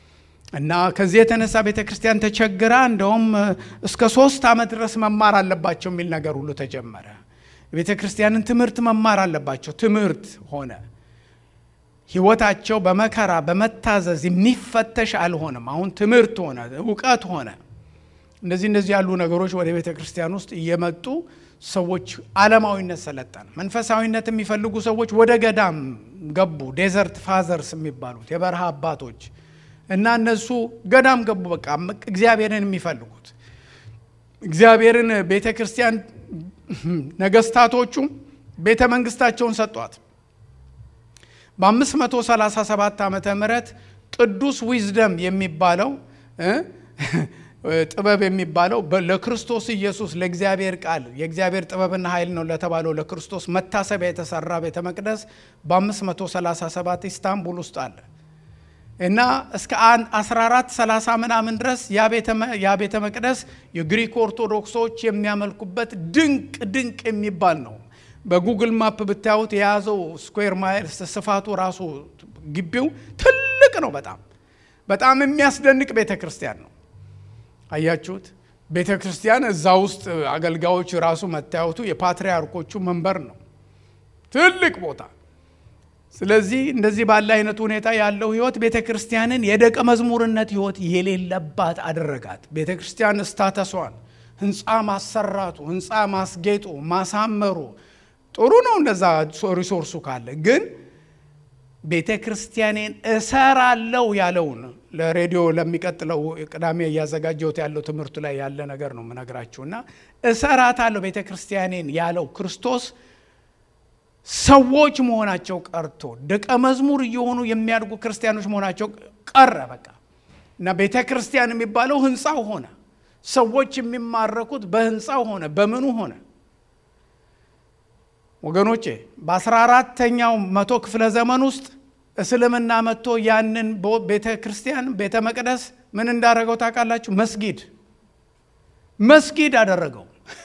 እና ከዚህ የተነሳ ቤተ ክርስቲያን ተቸግራ እንደውም እስከ ሶስት ዓመት ድረስ መማር አለባቸው የሚል ነገር ሁሉ ተጀመረ። የቤተ ክርስቲያንን ትምህርት መማር አለባቸው። ትምህርት ሆነ። ህይወታቸው በመከራ በመታዘዝ የሚፈተሽ አልሆነም። አሁን ትምህርት ሆነ፣ እውቀት ሆነ። እንደዚህ እንደዚህ ያሉ ነገሮች ወደ ቤተ ክርስቲያን ውስጥ እየመጡ ሰዎች ዓለማዊነት ሰለጠነ። መንፈሳዊነት የሚፈልጉ ሰዎች ወደ ገዳም ገቡ። ዴዘርት ፋዘርስ የሚባሉት የበረሃ አባቶች እና እነሱ ገዳም ገቡ። በቃ እግዚአብሔርን የሚፈልጉት እግዚአብሔርን ቤተ ክርስቲያን ነገስታቶቹ ቤተ መንግስታቸውን ሰጧት። በ537 ዓመተ ምህረት ቅዱስ ዊዝደም የሚባለው ጥበብ የሚባለው ለክርስቶስ ኢየሱስ ለእግዚአብሔር ቃል የእግዚአብሔር ጥበብና ኃይል ነው ለተባለው ለክርስቶስ መታሰቢያ የተሰራ ቤተ መቅደስ በ537 ኢስታንቡል ውስጥ አለ እና እስከ 1430 ምናምን ድረስ ያ ቤተ መቅደስ የግሪክ ኦርቶዶክሶች የሚያመልኩበት ድንቅ ድንቅ የሚባል ነው። በጉግል ማፕ ብታዩት የያዘው ስኩዌር ማይልስ ስፋቱ ራሱ ግቢው ትልቅ ነው። በጣም በጣም የሚያስደንቅ ቤተ ክርስቲያን ነው። አያችሁት? ቤተ ክርስቲያን እዛ ውስጥ አገልጋዮች ራሱ መታየቱ የፓትርያርኮቹ መንበር ነው። ትልቅ ቦታ። ስለዚህ እንደዚህ ባለ አይነት ሁኔታ ያለው ህይወት ቤተ ክርስቲያንን የደቀ መዝሙርነት ህይወት የሌለባት አደረጋት። ቤተ ክርስቲያን ስታተሷን ህንፃ ማሰራቱ፣ ህንፃ ማስጌጡ፣ ማሳመሩ ጥሩ ነው። እንደዛ ሪሶርሱ ካለ ግን ቤተ ክርስቲያኔን እሰራለው ያለውን ለሬዲዮ ለሚቀጥለው ቅዳሜ እያዘጋጀሁት ያለው ትምህርቱ ላይ ያለ ነገር ነው የምነግራችሁ እና እሰራታለሁ ቤተ ክርስቲያኔን ያለው ክርስቶስ ሰዎች መሆናቸው ቀርቶ ደቀ መዝሙር እየሆኑ የሚያድጉ ክርስቲያኖች መሆናቸው ቀረ። በቃ እና ቤተ ክርስቲያን የሚባለው ህንፃው ሆነ። ሰዎች የሚማረኩት በህንፃው ሆነ። በምኑ ሆነ? ወገኖቼ በአስራ አራተኛው መቶ ክፍለ ዘመን ውስጥ እስልምና መጥቶ ያንን ቤተ ክርስቲያን ቤተ መቅደስ ምን እንዳደረገው ታውቃላችሁ? መስጊድ መስጊድ አደረገው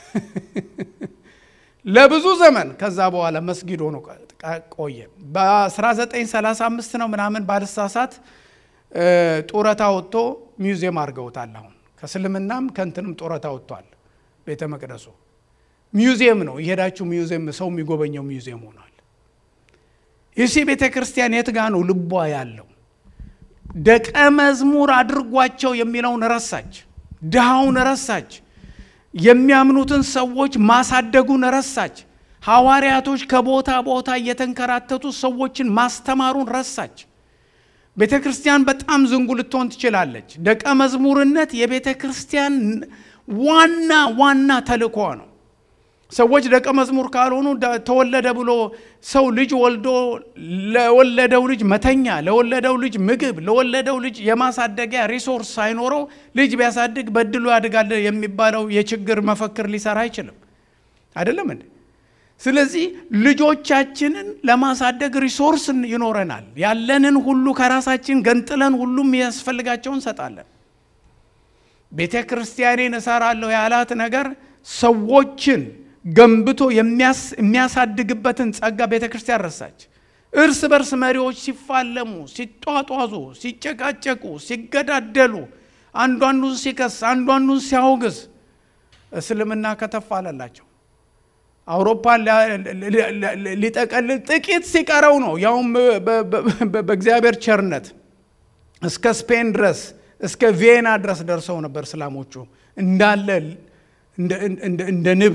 ለብዙ ዘመን። ከዛ በኋላ መስጊድ ሆኖ ቆየ። በ1935 ነው ምናምን ባልሳሳት ጡረታ ወጥቶ ሚውዚየም አድርገውታል። አሁን ከእስልምናም ከእንትንም ጡረታ ወጥቷል ቤተ መቅደሱ ሚውዚየም ነው። የሄዳችሁ ሚውዚየም ሰው የሚጎበኘው ሚውዚየም ሆኗል። ይሲ ቤተ ክርስቲያን የት ጋ ነው ልቧ ያለው? ደቀ መዝሙር አድርጓቸው የሚለውን ረሳች። ድሃውን ረሳች። የሚያምኑትን ሰዎች ማሳደጉን ረሳች። ሐዋርያቶች ከቦታ ቦታ እየተንከራተቱ ሰዎችን ማስተማሩን ረሳች። ቤተ ክርስቲያን በጣም ዝንጉ ልትሆን ትችላለች። ደቀ መዝሙርነት የቤተ ክርስቲያን ዋና ዋና ተልእኮ ነው። ሰዎች ደቀ መዝሙር ካልሆኑ ተወለደ ብሎ ሰው ልጅ ወልዶ ለወለደው ልጅ መተኛ፣ ለወለደው ልጅ ምግብ፣ ለወለደው ልጅ የማሳደጊያ ሪሶርስ ሳይኖረው ልጅ ቢያሳድግ በድሉ ያድጋል የሚባለው የችግር መፈክር ሊሰራ አይችልም። አይደለም እንዴ? ስለዚህ ልጆቻችንን ለማሳደግ ሪሶርስ ይኖረናል። ያለንን ሁሉ ከራሳችን ገንጥለን ሁሉም የሚያስፈልጋቸውን እንሰጣለን። ቤተ ክርስቲያኔን እሰራለሁ ያላት ነገር ሰዎችን ገንብቶ የሚያሳድግበትን ጸጋ ቤተ ክርስቲያን ረሳች። እርስ በርስ መሪዎች ሲፋለሙ፣ ሲጧጧዙ፣ ሲጨቃጨቁ፣ ሲገዳደሉ፣ አንዱ አንዱን ሲከስ፣ አንዱ አንዱን ሲያወግዝ እስልምና ከተፍ አለላቸው። አውሮፓን ሊጠቀልል ጥቂት ሲቀረው ነው ያውም በእግዚአብሔር ቸርነት እስከ ስፔን ድረስ እስከ ቪየና ድረስ ደርሰው ነበር እስላሞቹ እንዳለ እንደ ንብ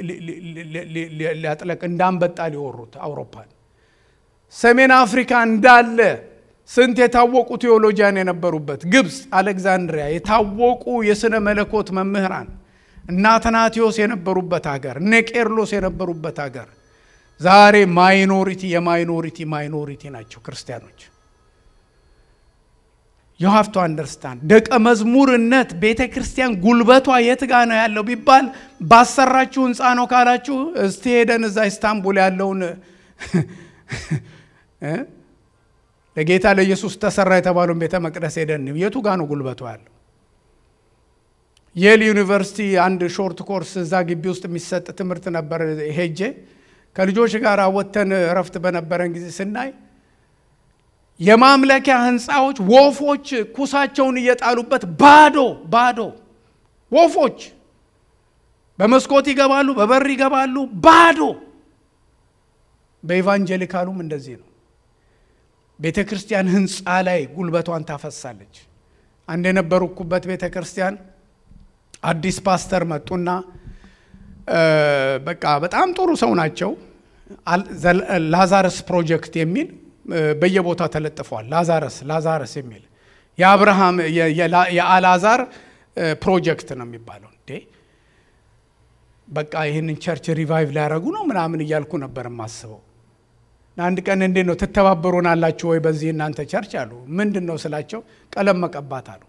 ሊያጥለቅ እንዳንበጣ ሊወሩት አውሮፓን። ሰሜን አፍሪካ እንዳለ ስንት የታወቁ ቴዎሎጂያን የነበሩበት ግብፅ፣ አሌክዛንድሪያ የታወቁ የሥነ መለኮት መምህራን እነ አትናቴዎስ የነበሩበት ሀገር፣ እነ ቄርሎስ የነበሩበት ሀገር ዛሬ ማይኖሪቲ የማይኖሪቲ ማይኖሪቲ ናቸው ክርስቲያኖች። ዩ ሃቭ ቱ አንደርስታንድ ደቀ መዝሙርነት ቤተ ክርስቲያን ጉልበቷ የት ጋ ነው ያለው ቢባል ባሰራችሁ ህንፃ ነው ካላችሁ፣ እስቲ ሄደን እዛ ኢስታንቡል ያለውን ለጌታ ለኢየሱስ ተሰራ የተባለውን ቤተ መቅደስ ሄደን የቱ ጋ ነው ጉልበቷ ያለው? የል ዩኒቨርሲቲ አንድ ሾርት ኮርስ እዛ ግቢ ውስጥ የሚሰጥ ትምህርት ነበር። ሄጄ ከልጆች ጋር ወጥተን እረፍት በነበረን ጊዜ ስናይ የማምለኪያ ህንፃዎች ወፎች ኩሳቸውን እየጣሉበት ባዶ ባዶ ወፎች በመስኮት ይገባሉ፣ በበር ይገባሉ፣ ባዶ። በኢቫንጀሊካሉም እንደዚህ ነው። ቤተ ክርስቲያን ህንፃ ላይ ጉልበቷን ታፈሳለች። አንድ የነበሩኩበት ቤተ ክርስቲያን አዲስ ፓስተር መጡና በቃ በጣም ጥሩ ሰው ናቸው። ላዛረስ ፕሮጀክት የሚል በየቦታው ተለጥፏል። ላዛረስ ላዛረስ የሚል የአብርሃም የአላዛር ፕሮጀክት ነው የሚባለው። እንዴ በቃ ይህንን ቸርች ሪቫይቭ ሊያደረጉ ነው ምናምን እያልኩ ነበር የማስበው። አንድ ቀን እንዴት ነው ትተባበሩናላችሁ ወይ በዚህ እናንተ ቸርች አሉ። ምንድን ነው ስላቸው ቀለም መቀባት አሉ።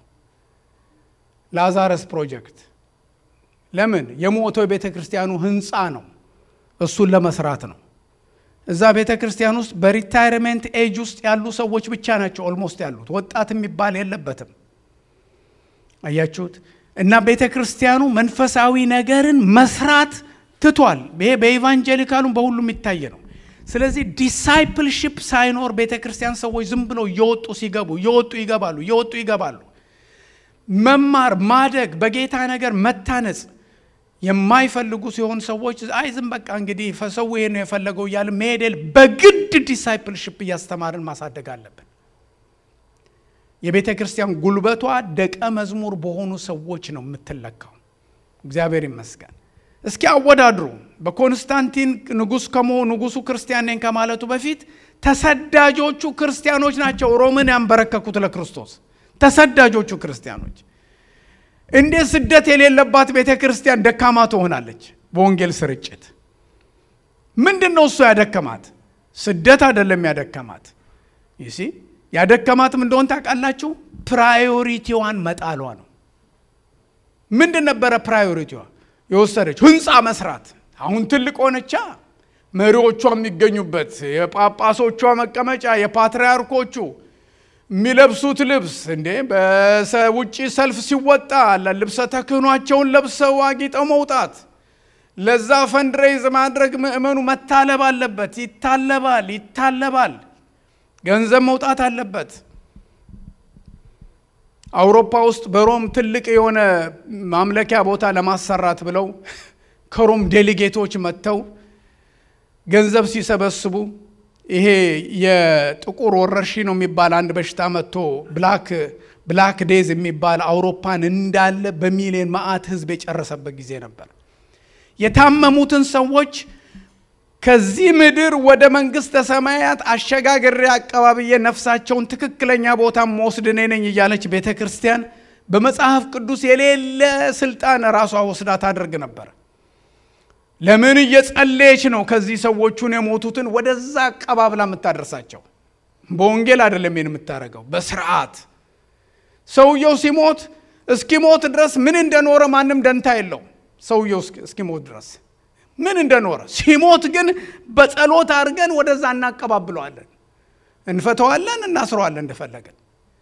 ላዛረስ ፕሮጀክት ለምን የሞተው የቤተ ክርስቲያኑ ህንፃ ነው። እሱን ለመስራት ነው። እዛ ቤተ ክርስቲያን ውስጥ በሪታይርሜንት ኤጅ ውስጥ ያሉ ሰዎች ብቻ ናቸው ኦልሞስት ያሉት። ወጣት የሚባል የለበትም። አያችሁት? እና ቤተ ክርስቲያኑ መንፈሳዊ ነገርን መስራት ትቷል። ይሄ በኢቫንጀሊካሉም በሁሉም የሚታይ ነው። ስለዚህ ዲሳይፕልሽፕ ሳይኖር ቤተ ክርስቲያን ሰዎች ዝም ብለው እየወጡ ሲገቡ እየወጡ ይገባሉ፣ እየወጡ ይገባሉ። መማር ማደግ፣ በጌታ ነገር መታነጽ የማይፈልጉ ሲሆን ሰዎች አይ ዝም በቃ እንግዲህ ሰው ይሄ ነው የፈለገው እያለ መሄደል በግድ ዲሳይፕልሽፕ እያስተማርን ማሳደግ አለብን። የቤተ ክርስቲያን ጉልበቷ ደቀ መዝሙር በሆኑ ሰዎች ነው የምትለካው። እግዚአብሔር ይመስገን። እስኪ አወዳድሩ። በኮንስታንቲን ንጉሥ ከመሆኑ ንጉሱ ክርስቲያን ነኝ ከማለቱ በፊት ተሰዳጆቹ ክርስቲያኖች ናቸው ሮምን ያንበረከኩት ለክርስቶስ። ተሰዳጆቹ ክርስቲያኖች እንዴት ስደት የሌለባት ቤተ ክርስቲያን ደካማ ትሆናለች? በወንጌል ስርጭት ምንድን ነው እሱ ያደከማት? ስደት አይደለም ያደከማት። ይሲ ያደከማትም እንደሆን ታውቃላችሁ? ፕራዮሪቲዋን መጣሏ ነው። ምንድን ነበረ ፕራዮሪቲዋ? የወሰደች ህንፃ መስራት። አሁን ትልቅ ሆነቻ። መሪዎቿ የሚገኙበት የጳጳሶቿ መቀመጫ፣ የፓትርያርኮቹ የሚለብሱት ልብስ እንዴ በውጭ ሰልፍ ሲወጣ ልብሰ ተክህኗቸውን ለብሰው አጊጠው መውጣት። ለዛ ፈንድሬዝ ማድረግ ምእመኑ መታለብ አለበት። ይታለባል ይታለባል። ገንዘብ መውጣት አለበት። አውሮፓ ውስጥ በሮም ትልቅ የሆነ ማምለኪያ ቦታ ለማሰራት ብለው ከሮም ዴሊጌቶች መጥተው ገንዘብ ሲሰበስቡ ይሄ የጥቁር ወረርሽኝ ነው የሚባል አንድ በሽታ መጥቶ ብላክ ብላክ ዴዝ የሚባል አውሮፓን እንዳለ በሚሊዮን መዓት ህዝብ የጨረሰበት ጊዜ ነበር። የታመሙትን ሰዎች ከዚህ ምድር ወደ መንግስተ ሰማያት አሸጋግሬ አቀባብዬ ነፍሳቸውን ትክክለኛ ቦታ መወስድ እኔ ነኝ እያለች ቤተ ክርስቲያን በመጽሐፍ ቅዱስ የሌለ ስልጣን ራሷ ወስዳ ታደርግ ነበር። ለምን እየጸለየች ነው? ከዚህ ሰዎቹን የሞቱትን ወደዛ አቀባብላ የምታደርሳቸው በወንጌል አይደለም ይህን የምታደርገው፣ በስርዓት ሰውየው ሲሞት እስኪሞት ድረስ ምን እንደኖረ ማንም ደንታ የለው። ሰውየው እስኪሞት ድረስ ምን እንደኖረ ሲሞት ግን በጸሎት አድርገን ወደዛ እናቀባብለዋለን፣ እንፈተዋለን፣ እናስረዋለን እንደፈለገን።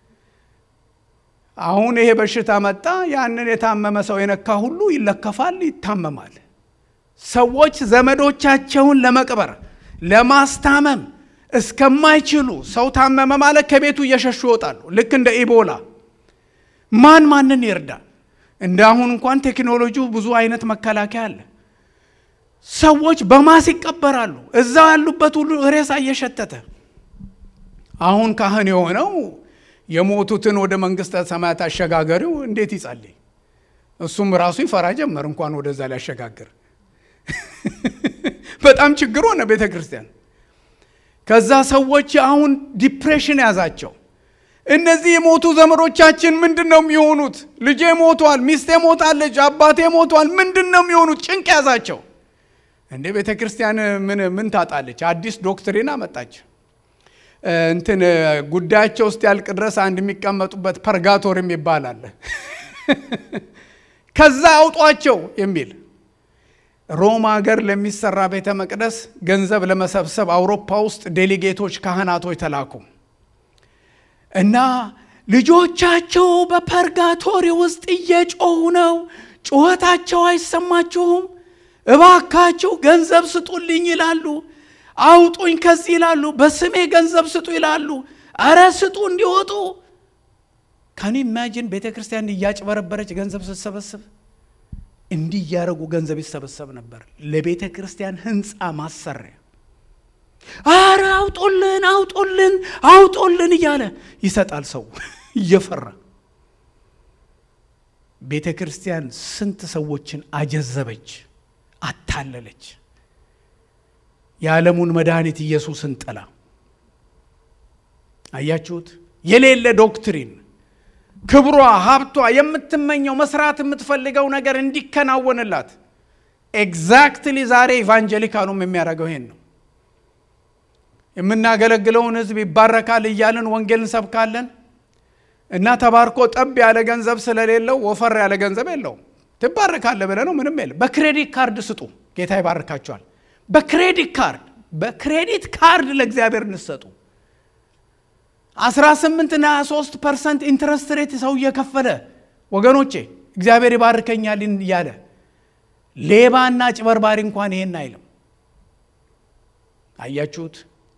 አሁን ይሄ በሽታ መጣ። ያንን የታመመ ሰው የነካ ሁሉ ይለከፋል፣ ይታመማል። ሰዎች ዘመዶቻቸውን ለመቅበር ለማስታመም እስከማይችሉ ሰው ታመመ ማለት ከቤቱ እየሸሹ ይወጣሉ። ልክ እንደ ኢቦላ ማን ማንን ይርዳ? እንደ አሁን እንኳን ቴክኖሎጂው ብዙ አይነት መከላከያ አለ። ሰዎች በማስ ይቀበራሉ። እዛው ያሉበት ሁሉ ሬሳ እየሸተተ አሁን ካህን የሆነው የሞቱትን ወደ መንግስተ ሰማያት አሸጋገሪው እንዴት ይጸልይ? እሱም ራሱ ይፈራ ጀመር እንኳን ወደዛ ሊያሸጋግር በጣም ችግር ሆነ ቤተ ክርስቲያን። ከዛ ሰዎች አሁን ዲፕሬሽን ያዛቸው። እነዚህ የሞቱ ዘመዶቻችን ምንድን ነው የሚሆኑት? ልጄ ሞቷል፣ ሚስቴ ሞታለች፣ አባቴ ሞቷል፣ ምንድን ነው የሚሆኑት? ጭንቅ ያዛቸው። እንዴ ቤተ ክርስቲያን ምን ምን ታጣለች? አዲስ ዶክትሪን አመጣች። እንትን ጉዳያቸው ውስጥ ያልቅ ድረስ አንድ የሚቀመጡበት ፐርጋቶር የሚባል አለ። ከዛ አውጧቸው የሚል ሮም ሀገር ለሚሰራ ቤተ መቅደስ ገንዘብ ለመሰብሰብ አውሮፓ ውስጥ ዴሊጌቶች ካህናቶች ተላኩ እና ልጆቻቸው በፐርጋቶሪ ውስጥ እየጮሁ ነው። ጩኸታቸው አይሰማችሁም? እባካችሁ ገንዘብ ስጡልኝ ይላሉ። አውጡኝ ከዚህ ይላሉ። በስሜ ገንዘብ ስጡ ይላሉ። አረ ስጡ እንዲወጡ ካን ኢማጂን ቤተ ክርስቲያን እያጭበረበረች ገንዘብ ስትሰበስብ እንዲህ እያደረጉ ገንዘብ ይሰበሰብ ነበር ለቤተ ክርስቲያን ህንፃ ማሰሪያ አረ አውጦልን አውጦልን አውጦልን እያለ ይሰጣል ሰው እየፈራ ቤተ ክርስቲያን ስንት ሰዎችን አጀዘበች አታለለች የዓለሙን መድኃኒት ኢየሱስን ጥላ አያችሁት የሌለ ዶክትሪን ክብሯ ሀብቷ የምትመኘው መስራት የምትፈልገው ነገር እንዲከናወንላት ኤግዛክትሊ ዛሬ ኢቫንጀሊካሉም የሚያደርገው ይሄን ነው የምናገለግለውን ህዝብ ይባረካል እያልን ወንጌል እንሰብካለን እና ተባርኮ ጠብ ያለ ገንዘብ ስለሌለው ወፈር ያለ ገንዘብ የለውም ትባረካለ ብለ ነው ምንም የለም በክሬዲት ካርድ ስጡ ጌታ ይባርካቸዋል በክሬዲት ካርድ በክሬዲት ካርድ ለእግዚአብሔር እንሰጡ 18 እና 23 ፐርሰንት ኢንትረስት ሬት ሰው እየከፈለ ወገኖቼ እግዚአብሔር ይባርከኛል እያለ ሌባና ጭበርባሪ እንኳን ይሄን አይልም አያችሁት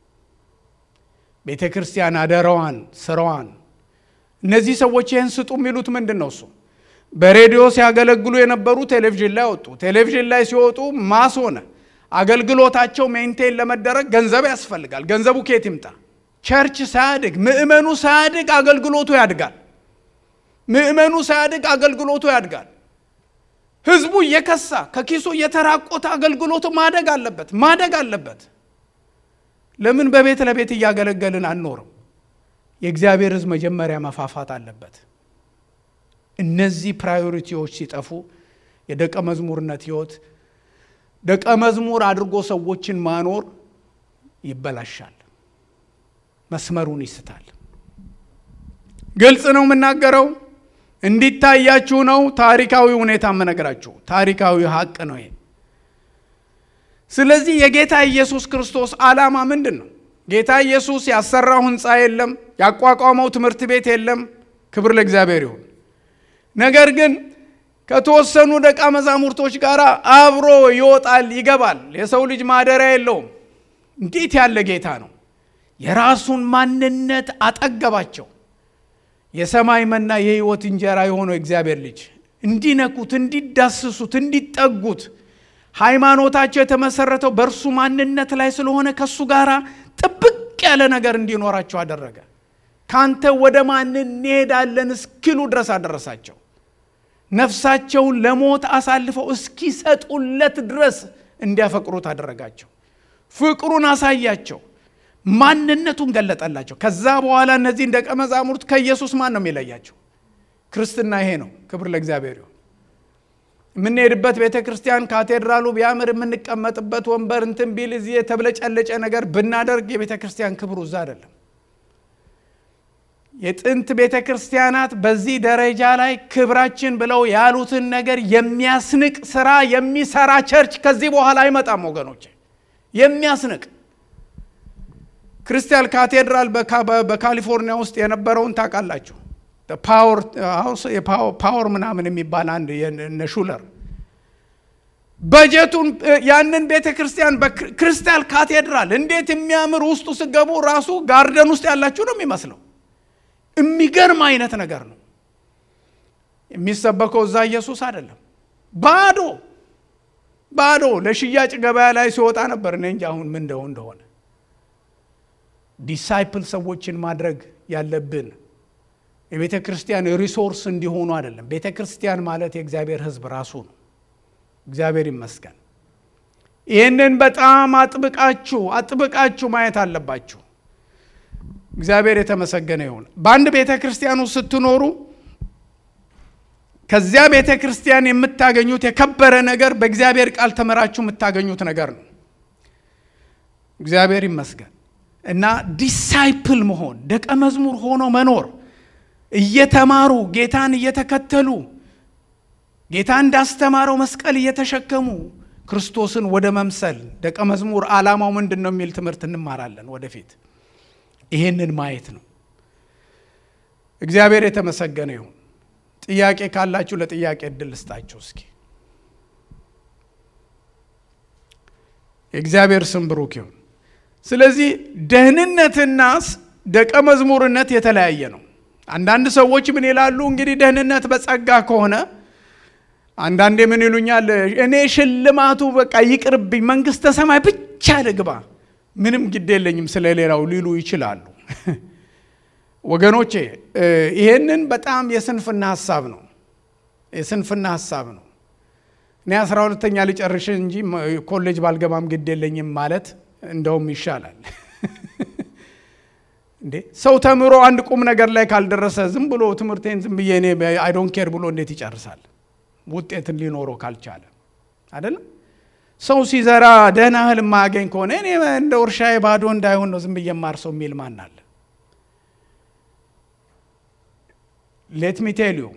ቤተ ክርስቲያን አደራዋን ስራዋን እነዚህ ሰዎች ይህን ስጡ የሚሉት ምንድን ነው እሱ በሬዲዮ ሲያገለግሉ የነበሩ ቴሌቪዥን ላይ ወጡ ቴሌቪዥን ላይ ሲወጡ ማስ ሆነ አገልግሎታቸው ሜንቴን ለመደረግ ገንዘብ ያስፈልጋል ገንዘቡ ኬት ይምጣ ቸርች ሳያድግ ምእመኑ ሳያድግ አገልግሎቱ ያድጋል ምእመኑ ሳያድግ አገልግሎቱ ያድጋል ህዝቡ እየከሳ ከኪሱ እየተራቆተ አገልግሎቱ ማደግ አለበት ማደግ አለበት ለምን በቤት ለቤት እያገለገልን አንኖርም የእግዚአብሔር ህዝብ መጀመሪያ መፋፋት አለበት እነዚህ ፕራዮሪቲዎች ሲጠፉ የደቀ መዝሙርነት ህይወት ደቀ መዝሙር አድርጎ ሰዎችን ማኖር ይበላሻል መስመሩን ይስታል ግልጽ ነው የምናገረው እንዲታያችሁ ነው ታሪካዊ ሁኔታ የምነግራችሁ ታሪካዊ ሀቅ ነው ይሄ ስለዚህ የጌታ ኢየሱስ ክርስቶስ ዓላማ ምንድን ነው ጌታ ኢየሱስ ያሰራው ህንፃ የለም ያቋቋመው ትምህርት ቤት የለም ክብር ለእግዚአብሔር ይሁን ነገር ግን ከተወሰኑ ደቀ መዛሙርቶች ጋር አብሮ ይወጣል ይገባል የሰው ልጅ ማደሪያ የለውም እንዴት ያለ ጌታ ነው የራሱን ማንነት አጠገባቸው የሰማይ መና የህይወት እንጀራ የሆነው እግዚአብሔር ልጅ እንዲነኩት እንዲዳስሱት እንዲጠጉት ሃይማኖታቸው የተመሰረተው በእርሱ ማንነት ላይ ስለሆነ ከእሱ ጋር ጥብቅ ያለ ነገር እንዲኖራቸው አደረገ ካንተ ወደ ማን እንሄዳለን እስኪሉ ድረስ አደረሳቸው ነፍሳቸውን ለሞት አሳልፈው እስኪሰጡለት ድረስ እንዲያፈቅሩት አደረጋቸው ፍቅሩን አሳያቸው ማንነቱን ገለጠላቸው ከዛ በኋላ እነዚህን ደቀ መዛሙርት ከኢየሱስ ማን ነው የሚለያቸው ክርስትና ይሄ ነው ክብር ለእግዚአብሔር ይሁን የምንሄድበት ቤተ ክርስቲያን ካቴድራሉ ቢያምር የምንቀመጥበት ወንበር እንትን ቢል እዚህ የተብለጨለጨ ነገር ብናደርግ የቤተ ክርስቲያን ክብሩ እዛ አይደለም የጥንት ቤተ ክርስቲያናት በዚህ ደረጃ ላይ ክብራችን ብለው ያሉትን ነገር የሚያስንቅ ስራ የሚሰራ ቸርች ከዚህ በኋላ አይመጣም ወገኖች የሚያስንቅ ክርስቲያን ካቴድራል በካሊፎርኒያ ውስጥ የነበረውን ታውቃላችሁ ፓወር ምናምን የሚባል አንድ እነ ሹለር በጀቱን ያንን ቤተ ክርስቲያን በክርስቲያል ካቴድራል እንዴት የሚያምር ውስጡ ስገቡ ራሱ ጋርደን ውስጥ ያላችሁ ነው የሚመስለው የሚገርም አይነት ነገር ነው የሚሰበከው እዛ ኢየሱስ አይደለም ባዶ ባዶ ለሽያጭ ገበያ ላይ ሲወጣ ነበር እኔ እንጂ አሁን ምን እንደው እንደሆነ ዲሳይፕል ሰዎችን ማድረግ ያለብን የቤተ ክርስቲያን ሪሶርስ እንዲሆኑ አይደለም ቤተ ክርስቲያን ማለት የእግዚአብሔር ህዝብ ራሱ ነው እግዚአብሔር ይመስገን ይህንን በጣም አጥብቃችሁ አጥብቃችሁ ማየት አለባችሁ እግዚአብሔር የተመሰገነ ይሁን በአንድ ቤተ ክርስቲያን ውስጥ ስትኖሩ ከዚያ ቤተ ክርስቲያን የምታገኙት የከበረ ነገር በእግዚአብሔር ቃል ተመራችሁ የምታገኙት ነገር ነው እግዚአብሔር ይመስገን እና ዲሳይፕል መሆን ደቀ መዝሙር ሆኖ መኖር እየተማሩ ጌታን እየተከተሉ ጌታ እንዳስተማረው መስቀል እየተሸከሙ ክርስቶስን ወደ መምሰል ደቀ መዝሙር ዓላማው ምንድን ነው የሚል ትምህርት እንማራለን ወደፊት ይሄንን ማየት ነው እግዚአብሔር የተመሰገነ ይሁን ጥያቄ ካላችሁ ለጥያቄ እድል ልስጣችሁ እስኪ የእግዚአብሔር ስም ብሩክ ይሁን ስለዚህ ደህንነትና ደቀ መዝሙርነት የተለያየ ነው። አንዳንድ ሰዎች ምን ይላሉ? እንግዲህ ደህንነት በጸጋ ከሆነ አንዳንዴ ምን ይሉኛል? እኔ ሽልማቱ በቃ ይቅርብኝ፣ መንግስተ ሰማይ ብቻ ልግባ፣ ምንም ግድ የለኝም ስለሌላው ሊሉ ይችላሉ። ወገኖቼ ይሄንን በጣም የስንፍና ሀሳብ ነው። የስንፍና ሀሳብ ነው። እኔ አስራ ሁለተኛ ልጨርሽ እንጂ ኮሌጅ ባልገባም ግድ የለኝም ማለት እንደውም ይሻላል። እንዴ ሰው ተምሮ አንድ ቁም ነገር ላይ ካልደረሰ ዝም ብሎ ትምህርቴን ዝም ብዬ እኔ አይ ዶንት ኬር ብሎ እንዴት ይጨርሳል? ውጤትን ሊኖረው ካልቻለ አይደለም። ሰው ሲዘራ ደህና እህል የማያገኝ ከሆነ እኔ እንደ እርሻዬ ባዶ እንዳይሆን ነው ዝም ብዬ የማርሰው የሚል ማን አለ? ሌት ሚ ቴል ዩ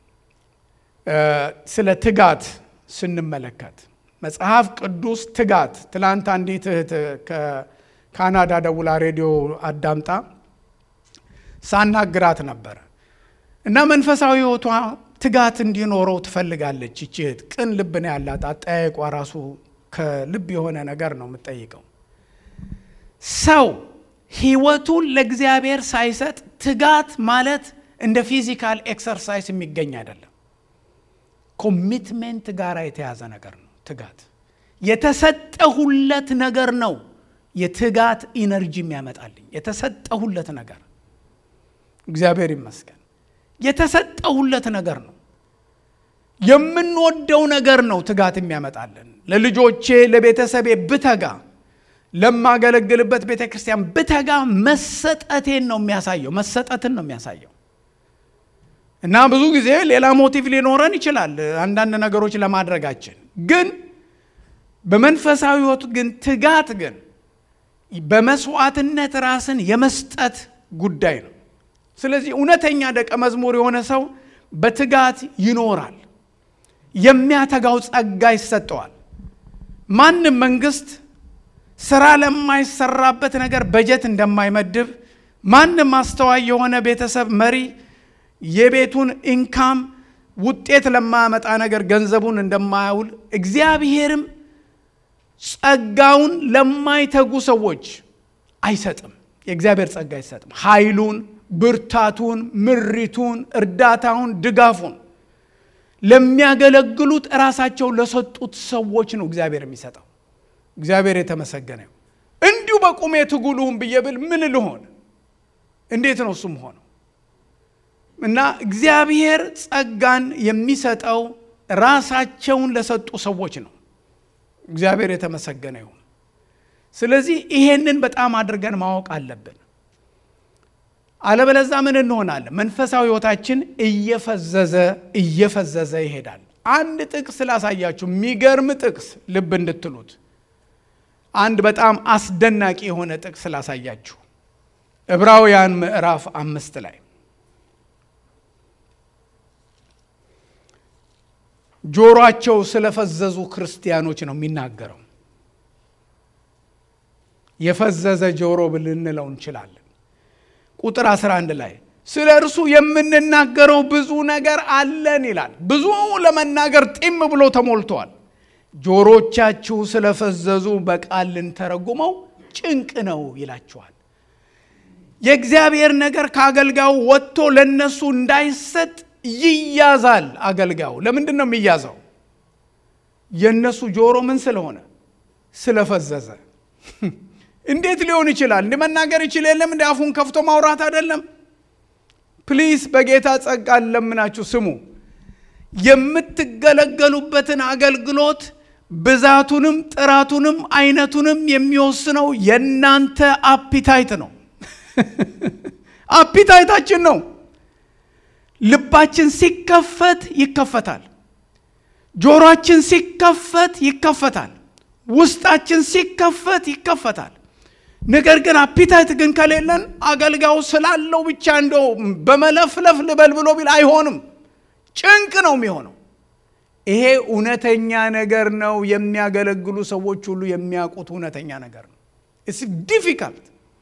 ስለ ትጋት ስንመለከት መጽሐፍ ቅዱስ ትጋት ትላንት አንዲት እህት ከካናዳ ደውላ ሬዲዮ አዳምጣ ሳናግራት ነበረ እና መንፈሳዊ ሕይወቷ ትጋት እንዲኖረው ትፈልጋለች። ይቺ እህት ቅን ልብ ነው ያላት። አጠያየቋ ራሱ ከልብ የሆነ ነገር ነው የምጠይቀው። ሰው ሕይወቱን ለእግዚአብሔር ሳይሰጥ ትጋት ማለት እንደ ፊዚካል ኤክሰርሳይዝ የሚገኝ አይደለም። ኮሚትሜንት ጋር የተያዘ ነገር ነው። ትጋት የተሰጠሁለት ነገር ነው። የትጋት ኢነርጂ የሚያመጣልኝ የተሰጠሁለት ነገር እግዚአብሔር ይመስገን። የተሰጠሁለት ነገር ነው። የምንወደው ነገር ነው ትጋት የሚያመጣልን። ለልጆቼ ለቤተሰቤ ብተጋ፣ ለማገለግልበት ቤተ ክርስቲያን ብተጋ መሰጠቴን ነው የሚያሳየው። መሰጠትን ነው የሚያሳየው። እና ብዙ ጊዜ ሌላ ሞቲቭ ሊኖረን ይችላል አንዳንድ ነገሮች ለማድረጋችን ግን በመንፈሳዊ ሕይወት ግን ትጋት ግን በመስዋዕትነት ራስን የመስጠት ጉዳይ ነው። ስለዚህ እውነተኛ ደቀ መዝሙር የሆነ ሰው በትጋት ይኖራል። የሚያተጋው ጸጋ ይሰጠዋል። ማንም መንግስት ስራ ለማይሰራበት ነገር በጀት እንደማይመድብ፣ ማንም አስተዋይ የሆነ ቤተሰብ መሪ የቤቱን ኢንካም ውጤት ለማያመጣ ነገር ገንዘቡን እንደማያውል እግዚአብሔርም ጸጋውን ለማይተጉ ሰዎች አይሰጥም። የእግዚአብሔር ጸጋ አይሰጥም። ኃይሉን፣ ብርታቱን፣ ምሪቱን፣ እርዳታውን፣ ድጋፉን ለሚያገለግሉት እራሳቸው ለሰጡት ሰዎች ነው እግዚአብሔር የሚሰጠው። እግዚአብሔር የተመሰገነ ይሁን። እንዲሁ በቁሜ ትጉ ልሁን ብዬ ብል ምን ልሆን? እንዴት ነው እሱም ሆነው እና እግዚአብሔር ጸጋን የሚሰጠው ራሳቸውን ለሰጡ ሰዎች ነው። እግዚአብሔር የተመሰገነ ይሁን። ስለዚህ ይሄንን በጣም አድርገን ማወቅ አለብን። አለበለዛ ምን እንሆናለን? መንፈሳዊ ሕይወታችን እየፈዘዘ እየፈዘዘ ይሄዳል። አንድ ጥቅስ ላሳያችሁ፣ የሚገርም ጥቅስ ልብ እንድትሉት አንድ በጣም አስደናቂ የሆነ ጥቅስ ላሳያችሁ። ዕብራውያን ምዕራፍ አምስት ላይ ጆሮአቸው ስለፈዘዙ ክርስቲያኖች ነው የሚናገረው። የፈዘዘ ጆሮ ልንለው እንችላለን። ቁጥር 11 ላይ ስለ እርሱ የምንናገረው ብዙ ነገር አለን ይላል። ብዙ ለመናገር ጢም ብሎ ተሞልተዋል። ጆሮቻችሁ ስለፈዘዙ በቃል ልንተረጉመው ጭንቅ ነው ይላችኋል። የእግዚአብሔር ነገር ከአገልጋዩ ወጥቶ ለነሱ እንዳይሰጥ ይያዛል። አገልጋዩ ለምንድን ነው የሚያዘው? የእነሱ ጆሮ ምን ስለሆነ ስለፈዘዘ። እንዴት ሊሆን ይችላል? እንዲህ መናገር ይችል የለም እንዲ አፉን ከፍቶ ማውራት አይደለም። ፕሊስ በጌታ ጸጋ ለምናችሁ ስሙ። የምትገለገሉበትን አገልግሎት ብዛቱንም ጥራቱንም አይነቱንም የሚወስነው የእናንተ አፒታይት ነው። አፒታይታችን ነው። ልባችን ሲከፈት ይከፈታል። ጆሮአችን ሲከፈት ይከፈታል። ውስጣችን ሲከፈት ይከፈታል። ነገር ግን አፒታይት ግን ከሌለን አገልጋዩ ስላለው ብቻ እንደው በመለፍለፍ ልበል ብሎ ቢል አይሆንም። ጭንቅ ነው የሚሆነው። ይሄ እውነተኛ ነገር ነው። የሚያገለግሉ ሰዎች ሁሉ የሚያውቁት እውነተኛ ነገር ነው። ኢትስ ዲፊካልት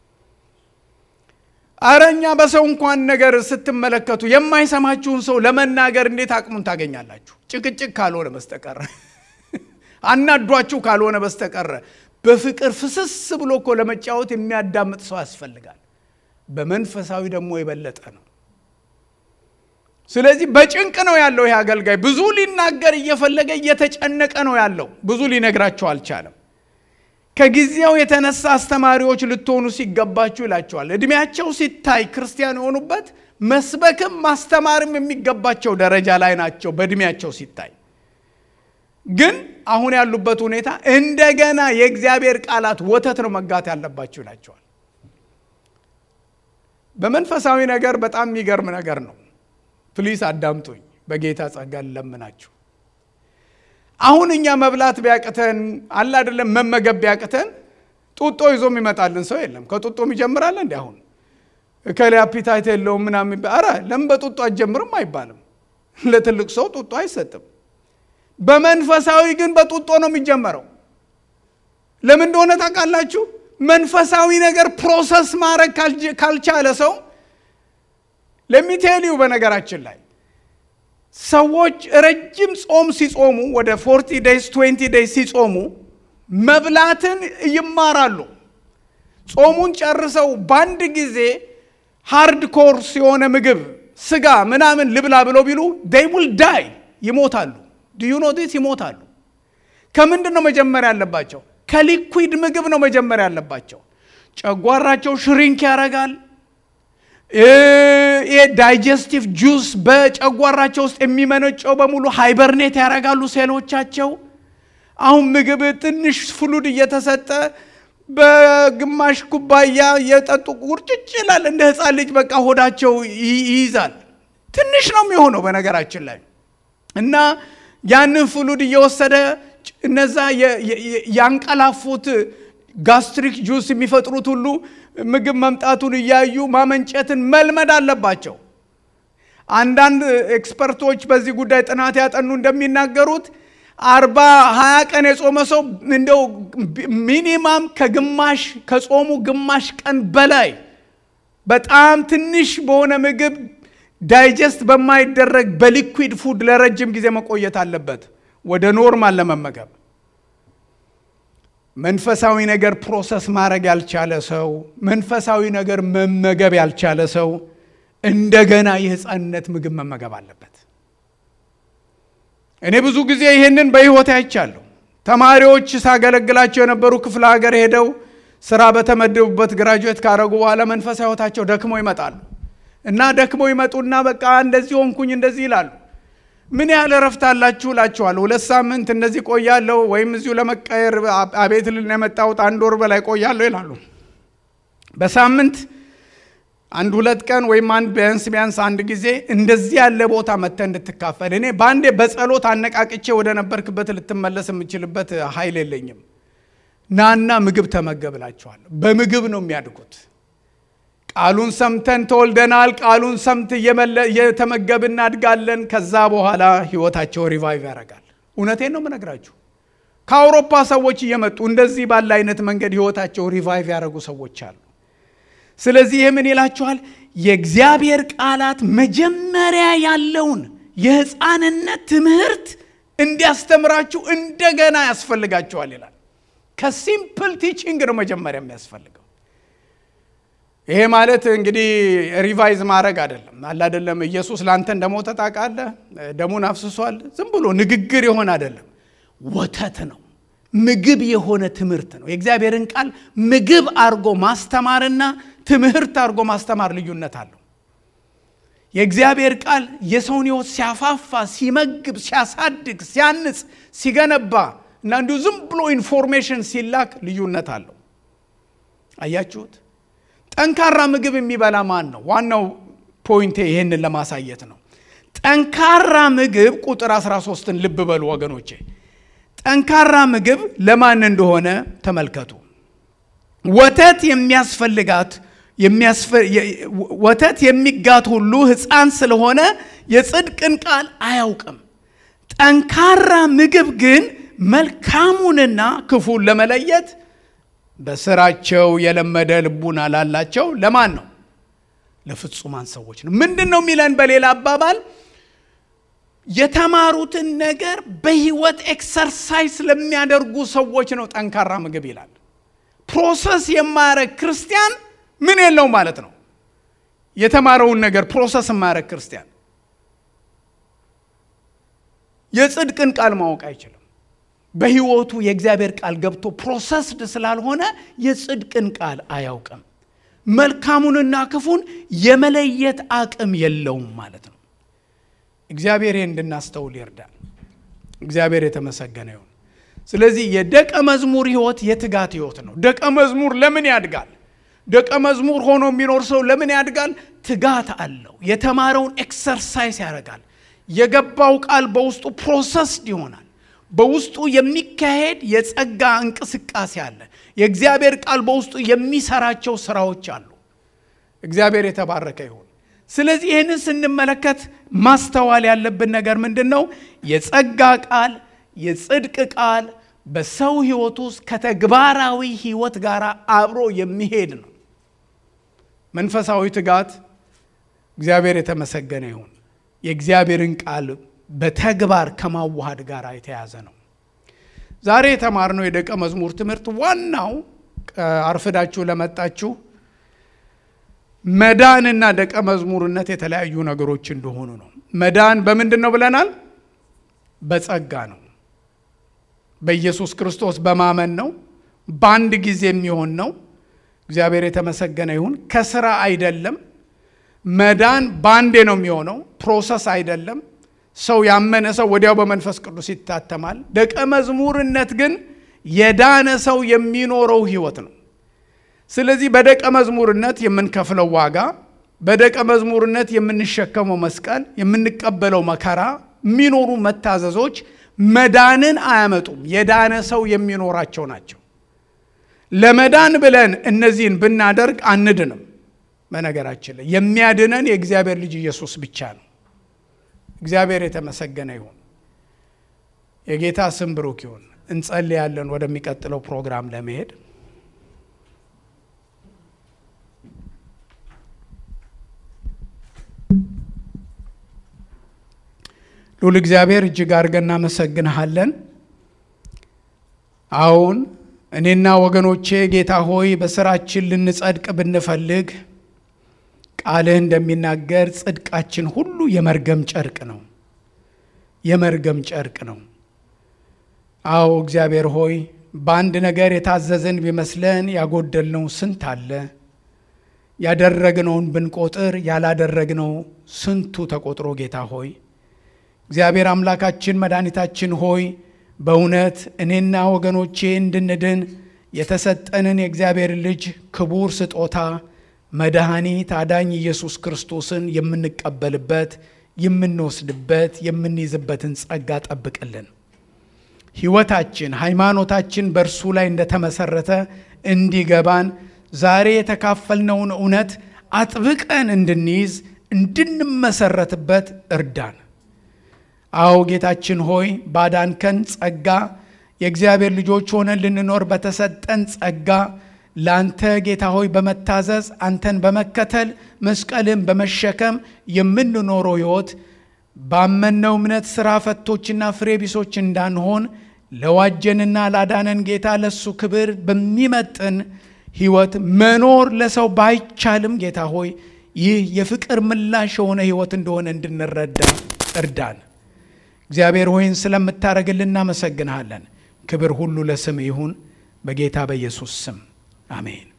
አረ እኛ በሰው እንኳን ነገር ስትመለከቱ የማይሰማችሁን ሰው ለመናገር እንዴት አቅሙን ታገኛላችሁ? ጭቅጭቅ ካልሆነ በስተቀረ አናዷችሁ ካልሆነ በስተቀረ በፍቅር ፍስስ ብሎ እኮ ለመጫወት የሚያዳምጥ ሰው ያስፈልጋል። በመንፈሳዊ ደግሞ የበለጠ ነው። ስለዚህ በጭንቅ ነው ያለው ይህ አገልጋይ። ብዙ ሊናገር እየፈለገ እየተጨነቀ ነው ያለው። ብዙ ሊነግራቸው አልቻለም። ከጊዜው የተነሳ አስተማሪዎች ልትሆኑ ሲገባችሁ ይላቸዋል። እድሜያቸው ሲታይ ክርስቲያን የሆኑበት መስበክም ማስተማርም የሚገባቸው ደረጃ ላይ ናቸው በእድሜያቸው ሲታይ። ግን አሁን ያሉበት ሁኔታ እንደገና የእግዚአብሔር ቃላት ወተት ነው መጋት ያለባችሁ ይላቸዋል። በመንፈሳዊ ነገር በጣም የሚገርም ነገር ነው። ፕሊስ አዳምጡኝ፣ በጌታ ጸጋ ልለምናችሁ። አሁን እኛ መብላት ቢያቅተን አለ አይደለም መመገብ ቢያቅተን ጡጦ ይዞ የሚመጣልን ሰው የለም። ከጡጦም ይጀምራል እንዲ አሁን እከሌ አፒታይት የለውም ምናምን ኧረ ለምን በጡጦ አትጀምርም አይባልም። ለትልቅ ሰው ጡጦ አይሰጥም። በመንፈሳዊ ግን በጡጦ ነው የሚጀመረው። ለምን እንደሆነ ታውቃላችሁ? መንፈሳዊ ነገር ፕሮሰስ ማድረግ ካልቻለ ሰው ለሚቴሊው በነገራችን ላይ ሰዎች ረጅም ጾም ሲጾሙ ወደ ፎርቲ ዴይስ ትዌንቲ ዴይስ ሲጾሙ መብላትን ይማራሉ። ጾሙን ጨርሰው በአንድ ጊዜ ሃርድ ኮርስ የሆነ ምግብ ስጋ ምናምን ልብላ ብለው ቢሉ ዴይ ውል ዳይ ይሞታሉ። ዲዩ ኖ ዲስ ይሞታሉ። ከምንድን ነው መጀመሪያ ያለባቸው? ከሊኩዊድ ምግብ ነው መጀመሪያ ያለባቸው። ጨጓራቸው ሽሪንክ ያደርጋል። ይሄ ዳይጀስቲቭ ጁስ በጨጓራቸው ውስጥ የሚመነጨው በሙሉ ሃይበርኔት ያደርጋሉ ሴሎቻቸው። አሁን ምግብ ትንሽ ፍሉድ እየተሰጠ በግማሽ ኩባያ የጠጡ ቁርጭጭ ይላል። እንደ ሕፃን ልጅ በቃ ሆዳቸው ይይዛል። ትንሽ ነው የሚሆነው በነገራችን ላይ እና ያንን ፍሉድ እየወሰደ እነዛ ያንቀላፉት ጋስትሪክ ጁስ የሚፈጥሩት ሁሉ ምግብ መምጣቱን እያዩ ማመንጨትን መልመድ አለባቸው። አንዳንድ ኤክስፐርቶች በዚህ ጉዳይ ጥናት ያጠኑ እንደሚናገሩት አርባ ሀያ ቀን የጾመ ሰው እንደው ሚኒማም ከግማሽ ከጾሙ ግማሽ ቀን በላይ በጣም ትንሽ በሆነ ምግብ ዳይጀስት በማይደረግ በሊኩዊድ ፉድ ለረጅም ጊዜ መቆየት አለበት ወደ ኖርማል ለመመገብ። መንፈሳዊ ነገር ፕሮሰስ ማድረግ ያልቻለ ሰው፣ መንፈሳዊ ነገር መመገብ ያልቻለ ሰው እንደገና የህፃንነት ምግብ መመገብ አለበት። እኔ ብዙ ጊዜ ይህንን በህይወት አይቻለሁ። ተማሪዎች ሳገለግላቸው የነበሩ ክፍለ ሀገር ሄደው ስራ በተመደቡበት ግራጁዌት ካረጉ በኋላ መንፈሳዊ ህይወታቸው ደክመው ይመጣሉ እና ደክመው ይመጡና በቃ እንደዚህ ሆንኩኝ እንደዚህ ይላሉ። ምን ያህል እረፍት አላችሁ እላችኋለሁ። ሁለት ሳምንት እንደዚህ ቆያለሁ ወይም እዚሁ ለመቀየር አቤት ልን የመጣሁት አንድ ወር በላይ ቆያለሁ ይላሉ። በሳምንት አንድ ሁለት ቀን ወይም አንድ ቢያንስ ቢያንስ አንድ ጊዜ እንደዚህ ያለ ቦታ መጥተህ እንድትካፈል እኔ በአንዴ በጸሎት አነቃቅቼ ወደ ነበርክበት ልትመለስ የምችልበት ኃይል የለኝም። ናና ምግብ ተመገብ እላችኋለሁ። በምግብ ነው የሚያድጉት። ቃሉን ሰምተን ተወልደናል። ቃሉን ሰምት እየተመገብን እናድጋለን። ከዛ በኋላ ህይወታቸው ሪቫይቭ ያደርጋል። እውነቴን ነው የምነግራችሁ። ከአውሮፓ ሰዎች እየመጡ እንደዚህ ባለ አይነት መንገድ ህይወታቸው ሪቫይቭ ያደረጉ ሰዎች አሉ። ስለዚህ ይህ ምን ይላችኋል? የእግዚአብሔር ቃላት መጀመሪያ ያለውን የህፃንነት ትምህርት እንዲያስተምራችሁ እንደገና ያስፈልጋችኋል ይላል። ከሲምፕል ቲቺንግ ነው መጀመሪያ የሚያስፈልገው። ይሄ ማለት እንግዲህ ሪቫይዝ ማድረግ አይደለም። አለ አይደለም ኢየሱስ ለአንተ እንደሞተ ታውቃለህ፣ ደሙን አፍስሷል። ዝም ብሎ ንግግር የሆነ አይደለም፣ ወተት ነው፣ ምግብ የሆነ ትምህርት ነው። የእግዚአብሔርን ቃል ምግብ አድርጎ ማስተማርና ትምህርት አድርጎ ማስተማር ልዩነት አለው። የእግዚአብሔር ቃል የሰውን ህይወት ሲያፋፋ፣ ሲመግብ፣ ሲያሳድግ፣ ሲያንጽ፣ ሲገነባ እና እንዲሁ ዝም ብሎ ኢንፎርሜሽን ሲላክ ልዩነት አለው። አያችሁት? ጠንካራ ምግብ የሚበላ ማን ነው? ዋናው ፖይንቴ ይህንን ለማሳየት ነው። ጠንካራ ምግብ ቁጥር 13ን ልብ በሉ ወገኖቼ። ጠንካራ ምግብ ለማን እንደሆነ ተመልከቱ። ወተት የሚያስፈልጋት ወተት የሚጋት ሁሉ ሕፃን ስለሆነ የጽድቅን ቃል አያውቅም። ጠንካራ ምግብ ግን መልካሙንና ክፉን ለመለየት በስራቸው የለመደ ልቡና ላላቸው ለማን ነው? ለፍጹማን ሰዎች ነው። ምንድን ነው የሚለን? በሌላ አባባል የተማሩትን ነገር በህይወት ኤክሰርሳይዝ ለሚያደርጉ ሰዎች ነው ጠንካራ ምግብ ይላል። ፕሮሰስ የማያደርግ ክርስቲያን ምን የለው ማለት ነው? የተማረውን ነገር ፕሮሰስ የማያደርግ ክርስቲያን የጽድቅን ቃል ማወቅ አይችልም። በሕይወቱ የእግዚአብሔር ቃል ገብቶ ፕሮሰስድ ስላልሆነ የጽድቅን ቃል አያውቅም። መልካሙንና ክፉን የመለየት አቅም የለውም ማለት ነው። እግዚአብሔር ይህን እንድናስተውል ይርዳል። እግዚአብሔር የተመሰገነ ይሁን። ስለዚህ የደቀ መዝሙር ሕይወት የትጋት ሕይወት ነው። ደቀ መዝሙር ለምን ያድጋል? ደቀ መዝሙር ሆኖ የሚኖር ሰው ለምን ያድጋል? ትጋት አለው። የተማረውን ኤክሰርሳይዝ ያደርጋል። የገባው ቃል በውስጡ ፕሮሰስድ ይሆናል። በውስጡ የሚካሄድ የጸጋ እንቅስቃሴ አለ። የእግዚአብሔር ቃል በውስጡ የሚሰራቸው ስራዎች አሉ። እግዚአብሔር የተባረከ ይሁን። ስለዚህ ይህንን ስንመለከት ማስተዋል ያለብን ነገር ምንድን ነው? የጸጋ ቃል የጽድቅ ቃል በሰው ህይወት ውስጥ ከተግባራዊ ህይወት ጋር አብሮ የሚሄድ ነው። መንፈሳዊ ትጋት እግዚአብሔር የተመሰገነ ይሁን የእግዚአብሔርን ቃል በተግባር ከማዋሃድ ጋር የተያዘ ነው። ዛሬ የተማርነው የደቀ መዝሙር ትምህርት ዋናው አርፍዳችሁ ለመጣችሁ መዳንና ደቀ መዝሙርነት የተለያዩ ነገሮች እንደሆኑ ነው። መዳን በምንድን ነው ብለናል? በጸጋ ነው። በኢየሱስ ክርስቶስ በማመን ነው። በአንድ ጊዜ የሚሆን ነው። እግዚአብሔር የተመሰገነ ይሁን። ከስራ አይደለም። መዳን በአንዴ ነው የሚሆነው። ፕሮሰስ አይደለም። ሰው ያመነ ሰው ወዲያው በመንፈስ ቅዱስ ይታተማል። ደቀ መዝሙርነት ግን የዳነ ሰው የሚኖረው ህይወት ነው። ስለዚህ በደቀ መዝሙርነት የምንከፍለው ዋጋ፣ በደቀ መዝሙርነት የምንሸከመው መስቀል፣ የምንቀበለው መከራ፣ የሚኖሩ መታዘዞች መዳንን አያመጡም። የዳነ ሰው የሚኖራቸው ናቸው። ለመዳን ብለን እነዚህን ብናደርግ አንድንም። በነገራችን ላይ የሚያድነን የእግዚአብሔር ልጅ ኢየሱስ ብቻ ነው። እግዚአብሔር የተመሰገነ ይሁን። የጌታ ስም ብሩክ ይሁን። እንጸልያለን ወደሚቀጥለው ፕሮግራም ለመሄድ ሉል እግዚአብሔር እጅግ አድርገን እናመሰግንሃለን። አሁን እኔና ወገኖቼ ጌታ ሆይ በስራችን ልንጸድቅ ብንፈልግ ቃልህ እንደሚናገር ጽድቃችን ሁሉ የመርገም ጨርቅ ነው፣ የመርገም ጨርቅ ነው። አዎ እግዚአብሔር ሆይ በአንድ ነገር የታዘዝን ቢመስለን ያጎደልነው ስንት አለ። ያደረግነውን ብንቆጥር ያላደረግነው ስንቱ ተቆጥሮ ጌታ ሆይ እግዚአብሔር አምላካችን መድኃኒታችን ሆይ በእውነት እኔና ወገኖቼ እንድንድን የተሰጠንን የእግዚአብሔር ልጅ ክቡር ስጦታ መድኃኒት አዳኝ ኢየሱስ ክርስቶስን የምንቀበልበት የምንወስድበት የምንይዝበትን ጸጋ ጠብቅልን። ሕይወታችን ሃይማኖታችን በእርሱ ላይ እንደተመሰረተ እንዲገባን ዛሬ የተካፈልነውን እውነት አጥብቀን እንድንይዝ እንድንመሰረትበት እርዳን። አዎ ጌታችን ሆይ ባዳንከን ጸጋ የእግዚአብሔር ልጆች ሆነን ልንኖር በተሰጠን ጸጋ ለአንተ ጌታ ሆይ በመታዘዝ አንተን በመከተል መስቀልን በመሸከም የምንኖረው ሕይወት ባመነው እምነት ሥራ ፈቶችና ፍሬ ቢሶች እንዳንሆን ለዋጀንና ላዳነን ጌታ ለሱ ክብር በሚመጥን ሕይወት መኖር ለሰው ባይቻልም ጌታ ሆይ ይህ የፍቅር ምላሽ የሆነ ሕይወት እንደሆነ እንድንረዳ እርዳን። እግዚአብሔር ሆይን ስለምታደርግልን እናመሰግንሃለን። ክብር ሁሉ ለስም ይሁን፣ በጌታ በኢየሱስ ስም አሜን።